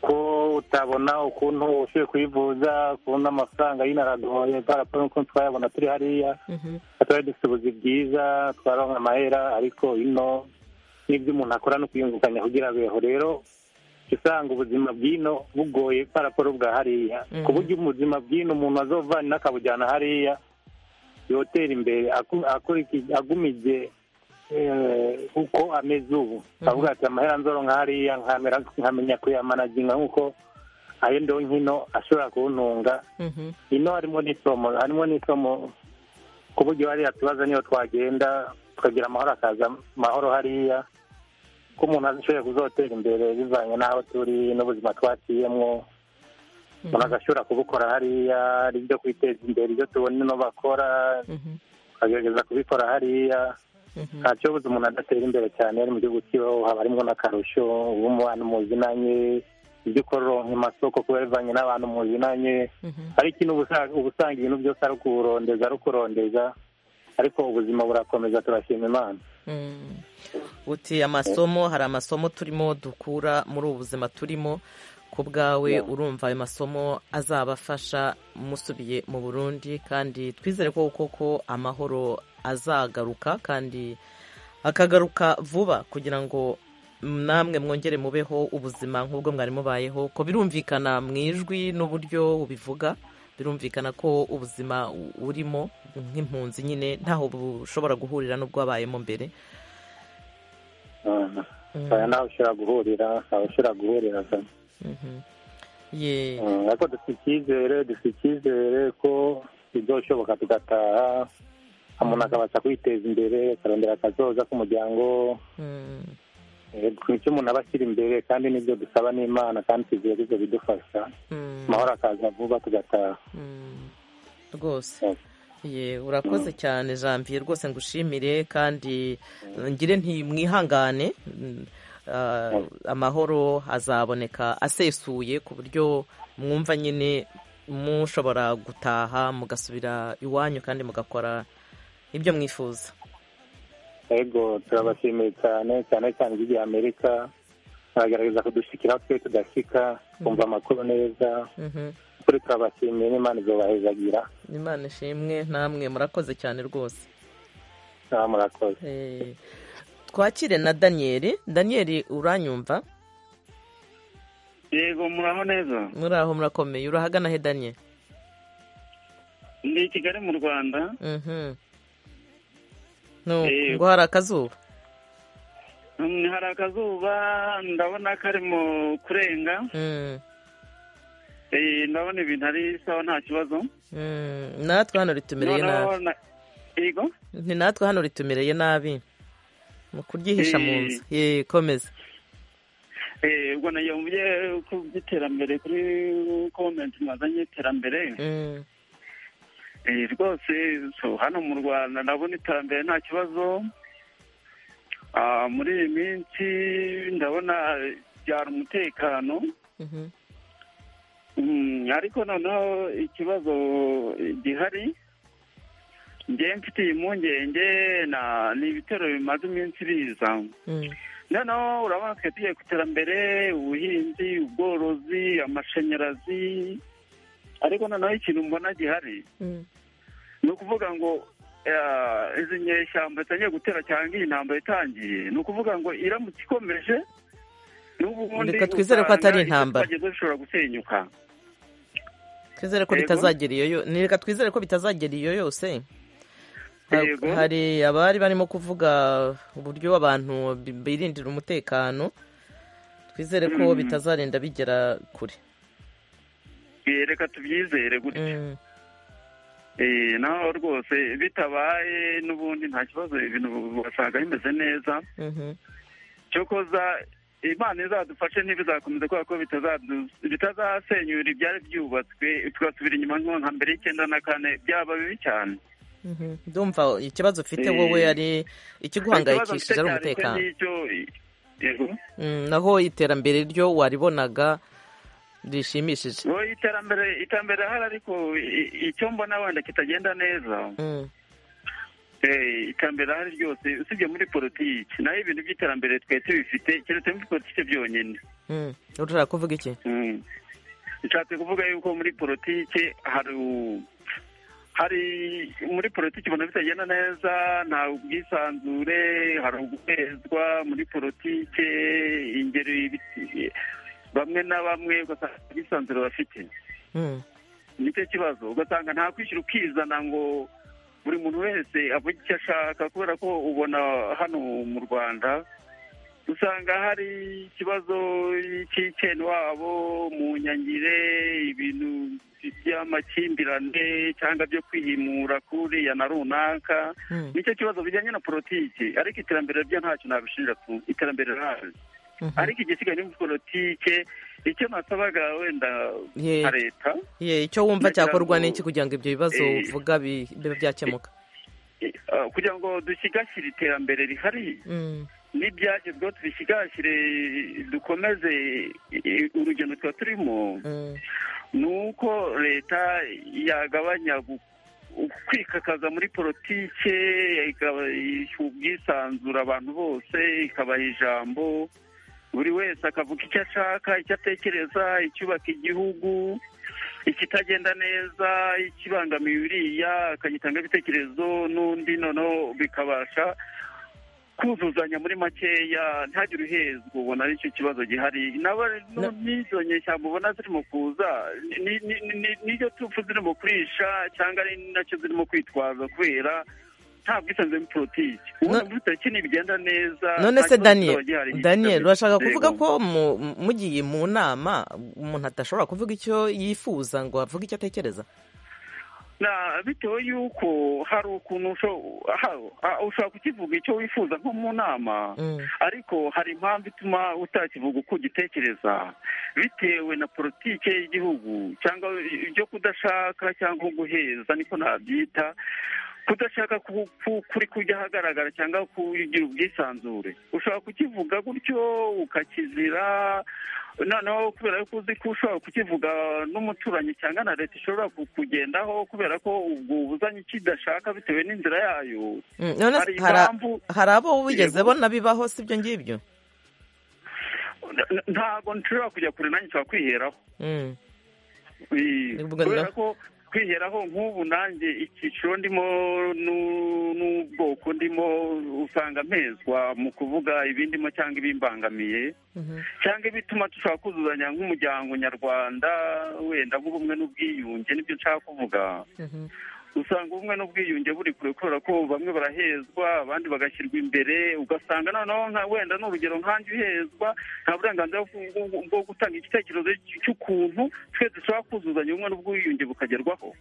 ko utabona ukuntu ushoboye kuyivuza ukuntu amafaranga yino aragoye paraporo n'uko twayabona turi hariya
Mhm.
twari dufite ubuzi bwiza twaronka amahera ariko ino n'ibyo umuntu akora no kwiyungukanya kugira abeho rero jya usanga ubuzima bw'ino bugoye paraporo bwa hariya
Mhm.
ku buryo ubuzima bw'ino umuntu azovana n'akabujyana hariya yotera imbere aku- akuriki- agumije eh, uko ameze ubu avuga ati amahera nzoro nk'ariya nkamera nkamenya kuyamanaginga nk'uko ayo ndo nkino ashobora kuntunga
Mhm.
ino harimo n'isomo harimo n'isomo ku buryo hariya tubaza niyo twagenda tukagira amahoro akaza amahoro hariya ko umuntu ashoboye kuzotera imbere bivanye n'aho turi n'ubuzima twaciyemo umuntu agashobora kubukora hariya ari ibyo kwiteza imbere ibyo tubona ino bakora tukagerageza kubikora hariya nta kibazo umuntu adatera imbere cyane ari mu gihugu kibaho haba harimo n'akarusho uba umubano muzinanye ibyo ukora uronka amasoko kuba bivanye n'abantu muzinanye ariko ino uba usanga ibintu byose ari ukuburondeza ari ukurondeza ariko ubuzima burakomeza turashima imana
uti amasomo hari amasomo turimo dukura muri ubu buzima turimo ku bwawe urumva ayo masomo azabafasha musubiye mu burundi kandi twizere ko koko amahoro azagaruka kandi akagaruka vuba kugira ngo namwe mwongere mubeho ubuzima nk'ubwo mwari mubayeho ko birumvikana mu ijwi n'uburyo ubivuga birumvikana ko ubuzima urimo nk'impunzi nyine ntaho bushobora guhurira n'ubwo wabayemo mbere
aya nawe ushobora guhurira nawe ushobora guhurira
ye
ariko dufite icyizere dufite icyizere ko bizashoboka tugataha umuntu akabasha kwiteza imbere akarondera akazoza k'umuryango icyo umuntu aba ashyira imbere kandi n'ibyo dusaba n'imana kandi tugiye ibyo bidufasha amahoro akaza vuba tugataha
rwose ye urakoze cyane janvier rwose ngushimire kandi ngire ntimwihangane amahoro azaboneka asesuye ku buryo mwumva nyine mushobora gutaha mugasubira iwanyu kandi mugakora ibyo mwifuza
yego turabashimiye cyane cyane cyane igihugu amerika baragerageza kudushikira twe tudashyika twumva amakuru neza kuri turabashimiye n'imana izobahezagira
imana ishimwe namwe murakoze cyane rwose
murakoze
twakire na daniyeli daniyeli uranyumva
yego muraho neza
muri aho murakomeye urahagana he daniyeli
ni i kigali mu rwanda
ngo hari akazuba
hari akazuba ndabona karimo kurenga ndabona ibintu ari sawa nta kibazo
natwe hano ritumereye nabi
yego
ni natwe hano ritumereye nabi mu kuryihisha mu nzu ye komeza
ubwo nayombuye ku by'iterambere kuri komenti mwazanye iterambere rwose hano mu rwanda ndabona iterambere nta kibazo muri iyi minsi ndabona byara umutekano ariko noneho ikibazo gihari njyewe mfitiye impungenge ni ibitero bimaze iminsi biza noneho urabona twe tugiye ku iterambere ubuhinzi ubworozi amashanyarazi ariko noneho ikintu mbona gihari ni ukuvuga ngo izi nyeshyamba zitangiye gutera cyangwa iyi ntambaro itangiye ni ukuvuga ngo iramutse ikomeje
reka twizere ko atari intambara
bishobora gusenyuka
twizere ko bitazagera iyo yose reka twizere ko bitazagera iyo yose hari abari barimo kuvuga uburyo abantu birindira umutekano twizere ko bitazarenda bigera kure
reka tubyizere gutya naho rwose bitabaye n'ubundi nta kibazo ibintu wasanga bimeze neza cyokoza imana izadufashe ntibizakomeza kubera ko bitazasenyura ibyari byubatswe tugasubira inyuma nka mbere y'icyenda na kane byaba bibi cyane
ndumva ikibazo ufite wowe ari ikiguhangayikishije ari umutekano naho iterambere ryo waribonaga rishimishije
iterambere iterambere hari ariko icyo mbona wenda kitagenda neza iterambere ahari ryose usibye muri politiki naho ibintu by'iterambere twe tubifite keretse muri politiki byonyine
ushaka kuvuga iki
ushatse kuvuga yuko muri politiki hari hari muri politiki ibintu bitagenda neza nta ubwisanzure hari uguhezwa muri politiki ingeri bamwe na bamwe ugasanga ubwisanzure bafite nicyo kibazo ugasanga nta kwishyura ukizana ngo buri muntu wese avuga icyo ashaka kubera ko ubona hano mu rwanda usanga hari ikibazo cy'iceni wabo mu nyangire ibintu by'amakimbirane cyangwa byo kwihimura kuriya na runaka nicyo kibazo bijyanye na politiki ariko iterambere ryo ntacyo nabishinja tu iterambere riraje ariko igisigaye ni politike icyo nasabaga wenda nka leta
icyo wumva cyakorwa n'iki kugira ngo ibyo bibazo uvuga bibe byakemuka
kugira ngo dusigasire iterambere rihari n'ibyagezweho tubisigasire dukomeze urugendo tuba turimo ni uko leta yagabanya kwikakaza muri politike ubwisanzura abantu bose ikabaha ijambo buri wese akavuga icyo ashaka icyo atekereza icyubaka igihugu ikitagenda neza ikibangamiye uriya akagitanga ibitekerezo n'undi noneho bikabasha kuzuzanya muri makeya ntihagire uhezwa ubona ari cyo kibazo gihari n'izo nyeshyamba ubona zirimo kuza n'izo tupfu zirimo kurisha cyangwa ari nacyo zirimo kwitwaza kubera nta bwisanzure muri politiki ubundi muri tariki ntibigenda neza
none se daniel daniel urashaka kuvuga ko mugiye mu nama umuntu adashobora kuvuga icyo yifuza ngo avuge icyo atekereza
bitewe yuko hari ukuntu ushobora kukivuga icyo wifuza nko mu nama ariko hari impamvu ituma utakivuga uko ugitekereza bitewe na politiki y'igihugu cyangwa ibyo kudashaka cyangwa guheza niko nabyita kudashaka kuri kujya ahagaragara cyangwa kugira ubwisanzure ushobora kukivuga gutyo ukakizira noneho kubera ko uzi ko ushobora kukivuga n'umuturanyi cyangwa na leta ishobora kugendaho kubera ko ubwo ubuzanye kidashaka bitewe n'inzira yayo
hari abo wigeze bona bibaho si ibyo ngibyo
ntabwo nshobora kujya kure nanjye nshobora kwiheraho kubera ko kwiheraho nk'ubu nanjye icyiciro ndimo n'ubwoko ndimo usanga mpezwa mu kuvuga ibindimo cyangwa ibimbangamiye cyangwa ibituma dushobora kuzuzanya nk'umuryango nyarwanda wenda nk'ubumwe n'ubwiyunge nibyo nshaka kuvuga usanga ubumwe n'ubwiyunge buri kure kubera ko bamwe barahezwa abandi bagashyirwa imbere ugasanga noneho wenda ni urugero nkanjye uhezwa nta burenganzira bwo gutanga igitekerezo cy'ukuntu twe dushobora kuzuzanya ubumwe n'ubwiyunge bukagerwaho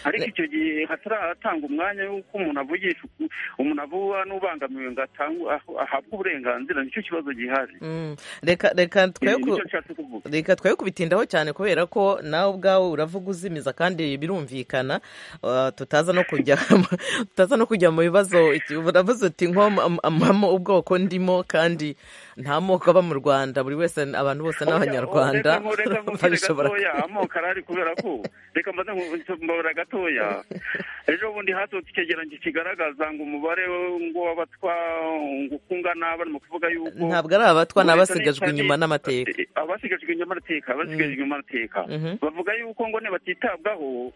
ariko icyo gihe hataratanga umwanya w'uko umuntu avugisha umuntu avuga n'ubangamiwe ngo ahabwe uburenganzira nicyo kibazo gihari
reka twe kubitindaho cyane kubera ko nawe ubwawe uravuga uzimiza kandi birumvikana tutaza no kujya tutaza no kujya mu bibazo uravuze uti nko ubwoko ndimo kandi nta moko aba mu rwanda buri wese abantu bose ni abanyarwanda
amoko arahari kubera ko reka mbaze mbabura gatoya ejo bundi hasohotse icyegeranyo kigaragaza ngo umubare ngo w'abatwa ngo uko ungana barimo kuvuga yuko
ntabwo ari abatwa ni abasigajwe inyuma n'amateka
abasigajwe inyuma n'amateka abasigajwe inyuma n'amateka bavuga yuko ngo batitabwaho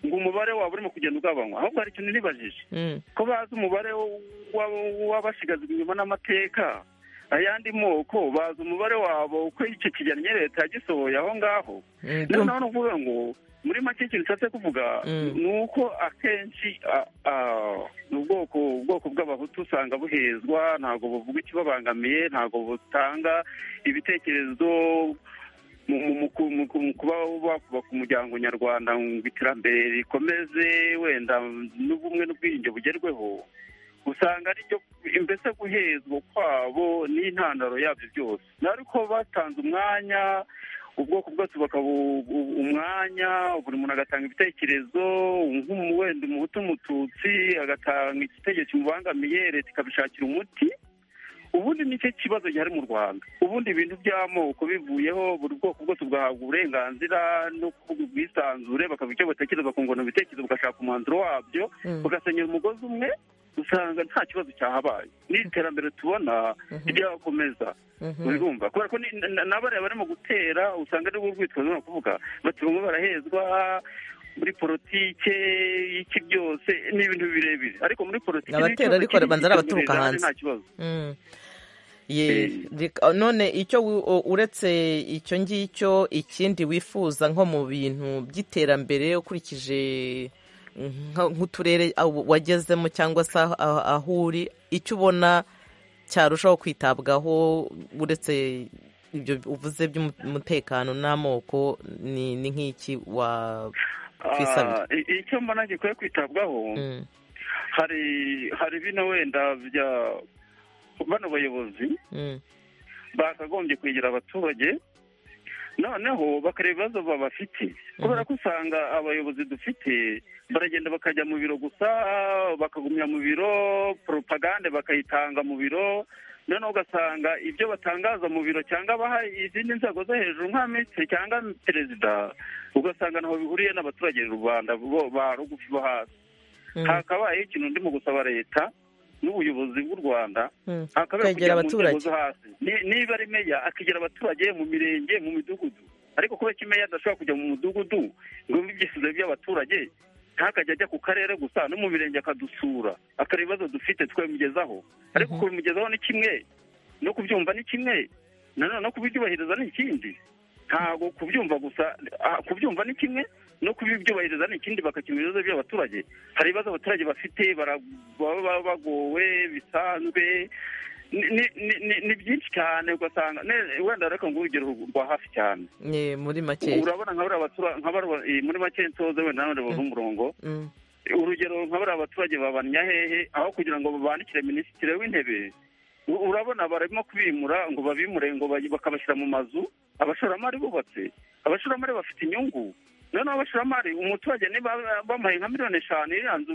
ngo umubare waba urimo kugenda ugabanywa ahubwo hari ikintu nibajije ko bazi umubare w'abasigazwa inyuma n'amateka ayandi moko bazi umubare wabo uko icyo kigenye leta yagisohoye aho ngaho noneho ni ukuvuga ngo muri make ikintu nshatse kuvuga ni uko akenshi ubwoko ubwoko bw'abahutu usanga buhezwa ntabwo buvuga ikibabangamiye ntabwo butanga ibitekerezo mu kuba bakubaka umuryango nyarwanda ngo iterambere rikomeze wenda n'ubumwe n'ubwiyunge bugerweho usanga aribyo mbese guhezwa kwabo n'intandaro yabyo byose ariko batanze umwanya ubwoko bwose umwanya buri muntu agatanga ibitekerezo wenda umuhutu umututsi agatanga igitekerezo kimubangamiye leta ikabishakira umuti ubundi nicyo kibazo gihari mu rwanda ubundi ibintu by'amoko bivuyeho buri bwoko bwose bwahabwa uburenganzira no kuvuga ubwisanzure bakavuga icyo batekereza bakungurana ibitekerezo bagashaka umwanzuro wabyo bagasenyera umugozi umwe usanga nta kibazo cyahabaye n'iterambere tubona ryakomeza urumva kubera ko n'abariya barimo gutera usanga ari urwitwazo ni ukuvuga bati bamwe barahezwa muri politike iki byose ni ibintu birebire ariko muri politiki
abatera ariko babanza ari abaturuka hanze none icyo uretse icyo ngicyo ikindi wifuza nko mu bintu by'iterambere ukurikije nk'uturere wagezemo cyangwa se aho uri icyo ubona cyarushaho kwitabwaho uretse ibyo uvuze by'umutekano n'amoko ni ni nk'iki wakwisabira
icyo mbona gikwiye kwitabwaho hari hari bino wenda bya bano bayobozi bakagombye kwegera abaturage noneho bakareba ibibazo bafite kubera ko usanga abayobozi dufite baragenda bakajya mu biro gusa bakagumya mu biro poropagande bakayitanga mu biro noneho ugasanga ibyo batangaza mu biro cyangwa baha izindi nzego zo hejuru nka minisitiri cyangwa perezida ugasanga ntaho bihuriye n'abaturage rubanda ba rugufi bo hasi hakabayeho ikintu ndimo gusaba leta n'ubuyobozi bw'u rwanda hakabaye kugera mu nzego zo hasi niba ari meya akegera abaturage mu mirenge mu midugudu ariko kubera ko meya adashobora kujya mu mudugudu ngo ibyifuzo by'abaturage ntakajya ajya ku karere gusa no mu mirenge akadusura akareba ibibazo dufite twabimugezaho ariko kubimugezaho ni kimwe no kubyumva ni kimwe nanone no kubibyubahiriza ni ikindi ntabwo kubyumva gusa kubyumva ni kimwe no kubibyubahiriza ni ikindi bakakemura ibibazo by'abaturage hari ibibazo abaturage bafite baba bagowe bisanzwe ni byinshi cyane ugasanga wenda reka ngo urugero rwa hafi cyane
ni muri makeya
urabona nka bariya muri make nsoze wenda nawe bavuga umurongo urugero nka bariya abaturage babanya hehe aho kugira ngo babandikire minisitiri w'intebe urabona barimo kubimura ngo babimure ngo bakabashyira mu mazu abashoramari bubatse abashoramari bafite inyungu noneho abashoramari umuturage niba bamuhaye nka miliyoni eshanu iriya nzu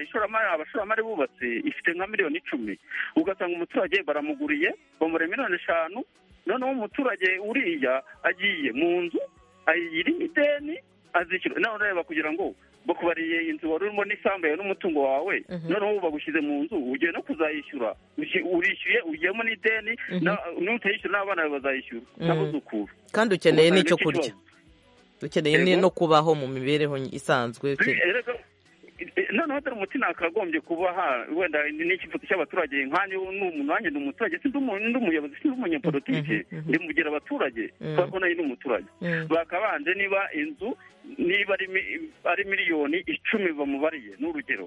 ishoramari abashoramari bubatse ifite nka miliyoni icumi ugasanga umuturage baramuguriye bamura miliyoni eshanu noneho umuturage uriya agiye mu nzu ayirimo ideni azishyura nawe ureba kugira ngo bakubariye inzu wari urimo n'isambu yawe n'umutungo wawe noneho ubu bagushyize mu nzu ugiye no kuzayishyura urishyuye ugiyemo n'ideni n'utayishyura n'abana bawe bazayishyura n'abuzukuru
kandi ukeneye n'icyo kurya dukeneye no kubaho mu mibereho isanzwe
noneho dore umuti nakagombye kuba wenda n'ikifoto cy'abaturage nkanya ni umuntu wanjye ni umuturage sinzi umuyobozi sinzi umunyapolitike ndimugira abaturage kubera ko nayo ni umuturage bakabanje niba inzu niba ari miliyoni icumi bamubariye ni urugero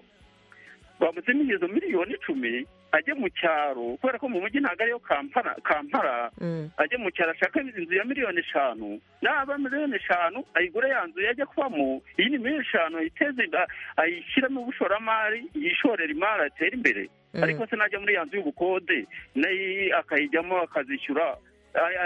bamutsemo izo miliyoni icumi ajye mu cyaro kubera ko mu mujyi ntabwo ariyo kampara kampara ajye mu cyaro ashaka inzu ya miliyoni eshanu naba miliyoni eshanu ayigure ya nzu yajya kubamo iyi ni miliyoni eshanu ayiteze ayishyiramo ubushoramari yishorera imari atere imbere ariko se najya muri ya nzu y'ubukode nayo akayijyamo akazishyura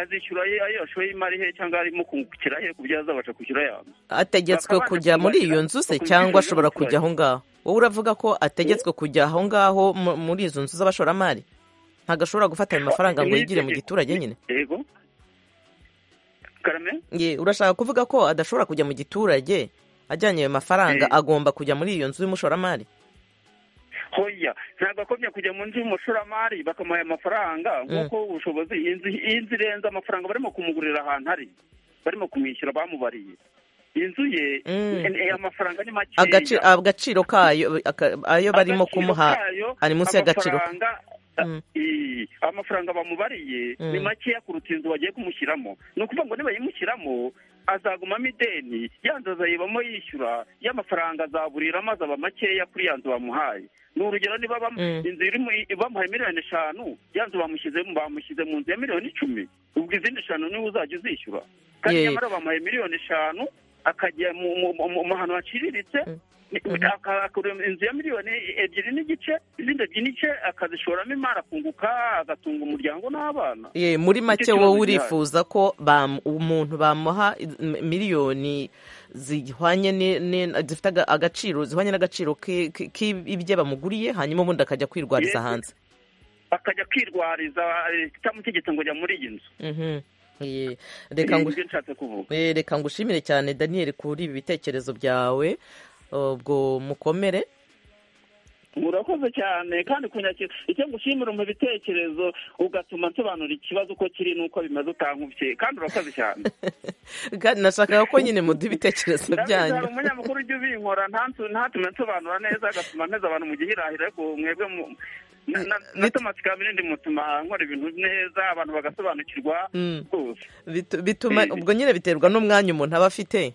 azishyura ayo yashoye imari he cyangwa arimo kungukira he ku byo azabasha kwishyura ya nzu
ategetswe kujya muri iyo nzu se cyangwa ashobora kujya aho ngaho wowe uravuga ko ategetswe kujya aho ngaho muri izo nzu z'abashoramari ntabwo ashobora gufata ayo mafaranga ngo yigire mu giturage nyine urashaka kuvuga ko adashobora kujya mu giturage ajyanye ayo mafaranga agomba kujya muri iyo nzu y'umushoramari
hoya ntabwo akomye kujya mu nzu y'umushoramari bakamuha amafaranga nk'uko ubushobozi iyi nzu irenze amafaranga barimo kumugurira ahantu ari barimo kumwishyura bamubariye inzu ye amafaranga ni makeya
agaciro kayo ayo barimo kumuha ari munsi y'agaciro
amafaranga bamubariye ni makeya kuruta inzu bagiye kumushyiramo ni ukuvuga ngo nibayimushyiramo azagumamo ideni yanzu azayibamo yishyura y'amafaranga azaburiramo azaba makeya kuri ya nzu bamuhaye ni urugero niba inzu bamuhaye miliyoni eshanu ya nzu bamushyize mu nzu ya miliyoni icumi ubwo izindi eshanu niwe uzajya uzishyura kandi nyamara bamuhaye miliyoni eshanu akajya mu hantu haciriritse inzu ya miliyoni ebyiri n'igice izindi ebyiri n'igice akazishoramo imari akunguka agatunga umuryango n'abana
muri make wowe urifuza ko umuntu bamuha miliyoni zihwanye zifite agaciro zihwanye n'agaciro k'ibyo bamuguriye hanyuma ubundi akajya kwirwariza hanze
akajya kwirwariza itamutegetse ngo ajya muri iyi nzu
reka ngushimire cyane daniel kuri ibi bitekerezo byawe ubwo mukomere
murakoze cyane kandi kunyakira icyo ngushimira mu bitekerezo ugatuma nsobanura ikibazo uko kiri n'uko bimaze utankubiye kandi urakoze cyane
nashakaga ko nyine muduha ibitekerezo byanyu
ndabizi umunyamakuru ujya ubinkora ntatume nsobanura neza agatuma nteza abantu mu gihirahiro ariko mwebwe na tomasi kamere mutuma nkora ibintu neza abantu bagasobanukirwa
bituma ubwo nyine biterwa n'umwanya umuntu aba afite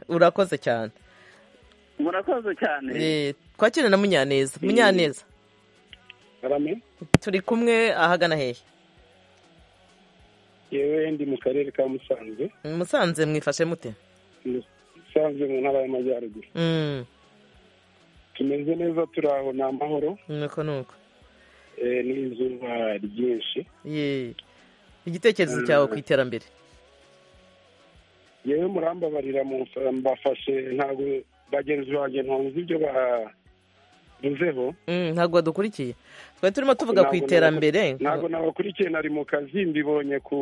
urakoze cyane
murakoze cyane
twakire na munyaneza munyaneza
karame
turi kumwe ahagana hehe
yewe ndi mu karere ka musanze
musanze mwifashe mute
musanze mu ntara y'amajyaruguru
Mm,
tumeze neza turi aho ni amahoro
nuko nuko
eh, n'izuba ryinshi
Ye. igitekerezo cyawe ku iterambere
yewe murambabarira mu- mbafashe ntabwo bagenzi banjye ntunze ibyo bavuzeho
Mm, ntabwo wadukurikiye twari turimo tuvuga ku
Ntabwo
iterambere
nabakurikiye- ntabwo nabakurikiye nari mu kazi mbibonye ku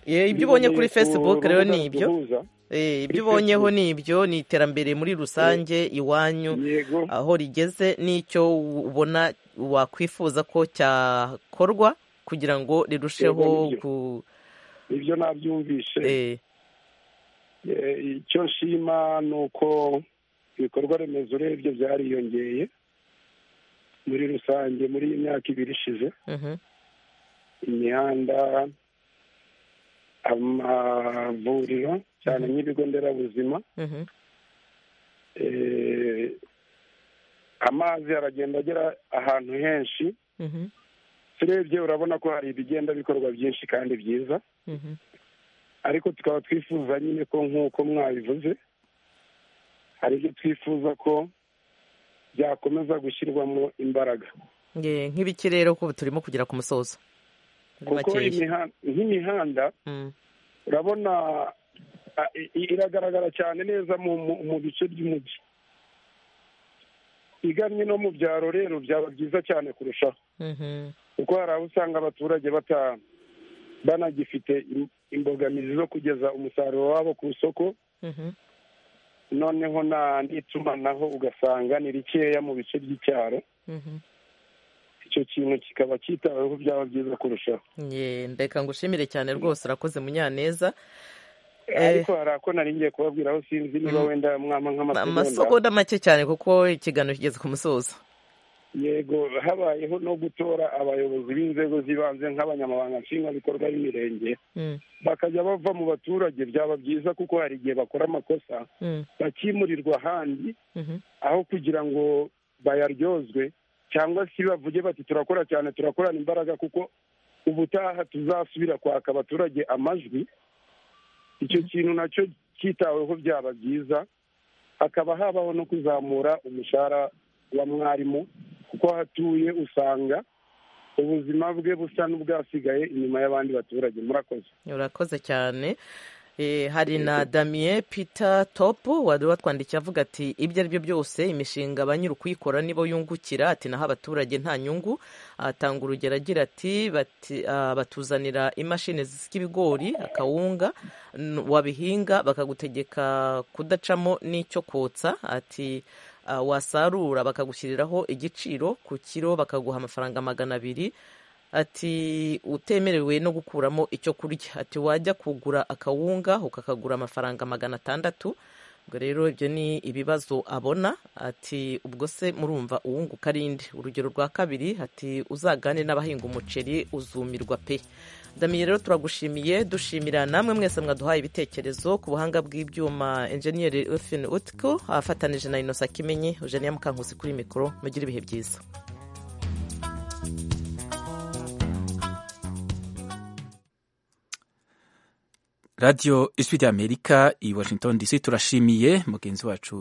Ye, ibyo ubonye kuri
ku
facebook rero
rubuga
ni ibyo
duhuza.
Eh, ibyo
Kuri
ubonyeho
Facebook.
ni ibyo ni iterambere muri rusange iwanyu
yego
aho rigeze n'icyo ubona wakwifuza ko cyakorwa kugira ngo rirusheho
Yego, nibyo.
ku
ibyo nabyumvishe
eh,
Eh, icyo nshima ni uko ibikorwa remezo urebye byariyongeye muri rusange muri iyi myaka ibiri ishize
mhm,
imihanda amavuriro cyane nk'ibigo nderabuzima
mhm,
Eh, amazi aragenda agera ahantu henshi
mhm,
turebye urabona ko hari ibigenda bikorwa byinshi kandi byiza
mhm,
ariko tukaba twifuza nyine ko nk'uko mwabivuze hari ibyo twifuza ko byakomeza gushyirwamo imbaraga
Ye, nk'ibiki rero ko turimo kugera ku musozo Muri
kuko
makeya.
imihan- nk'imihanda
Mm,
urabona a- i- i- iragaragara cyane neza mu mu- mu bice by'umujyi iganye no mu byaro rero byaba byiza cyane kurushaho
mhm,
kuko hari aho usanga abaturage bata banagifite im- imbogamizi zo kugeza umusaruro wabo ku isoko
mhm,
noneho na n'itumanaho ugasanga ni rikeya mu bice by'icyaro
mhm.
icyo kintu kikaba cyitaweho byaba byiza kurushaho
Ye, ndeka ngushimire cyane rwose urakoze munyaneza Eh.
ariko hari ako nari ngiye kubabwira aho sinzi niba wenda mwampa nk'amasegonda
amasogoda make cyane kuko ikiganiro kigeze ku musozo
yego habayeho no gutora abayobozi b'inzego z'ibanze nk'abanyamabanga nshingwabikorwa b'imirenge
Mm,
bakajya bava mu baturage byaba byiza kuko hari igihe bakora amakosa
mm,
bakimurirwa ahandi
mhm,
aho kugira ngo bayaryozwe cyangwa se bavuge bati turakora cyane turakorana imbaraga kuko ubutaha tuzasubira kwaka abaturage amajwi icyo kintu nacyo cyitaweho byaba byiza hakaba habaho no kuzamura umushahara wa mwarimu kuko aho atuye usanga ubuzima bwe busa n'ubwasigaye inyuma y'abandi baturage murakoze
urakoze cyane Eh, hari na damien peter top wari watwandikiye avuga ati ibyo ari byo byose imishinga ba nyiri ukuyikora nibo yungukira ati naho abaturage nta nyungu atanga urugero agira ati bati- ah, batuzanira imashini zisika ibigori akawunga n- wabihinga bakagutegeka kudacamo n'icyo kotsa ati ah, wasarura bakagushyiriraho igiciro ku kiro bakaguha amafaranga magana abiri ati utemerewe no gukuramo icyo kurya ati wajya kugura akawunga ukakagura amafaranga magana atandatu ubwo rero ibyo ni ibibazo abona ati ubwo se murumva uwunguka arinde urugero rwa kabiri ati uzagane n'abahinga umuceri uzumirwa pe damiye rero turagushimiye dushimira namwe mwese mwaduhaye ibitekerezo ku buhanga bw'ibyuma enjeniyeri efin utko afatanije na inosa kimenyi eugenia mukankusi kuri mikoro mugire ibihe byiza
radiyo ijwi ry'amerika i washington dc turashimiye mugenzi wacu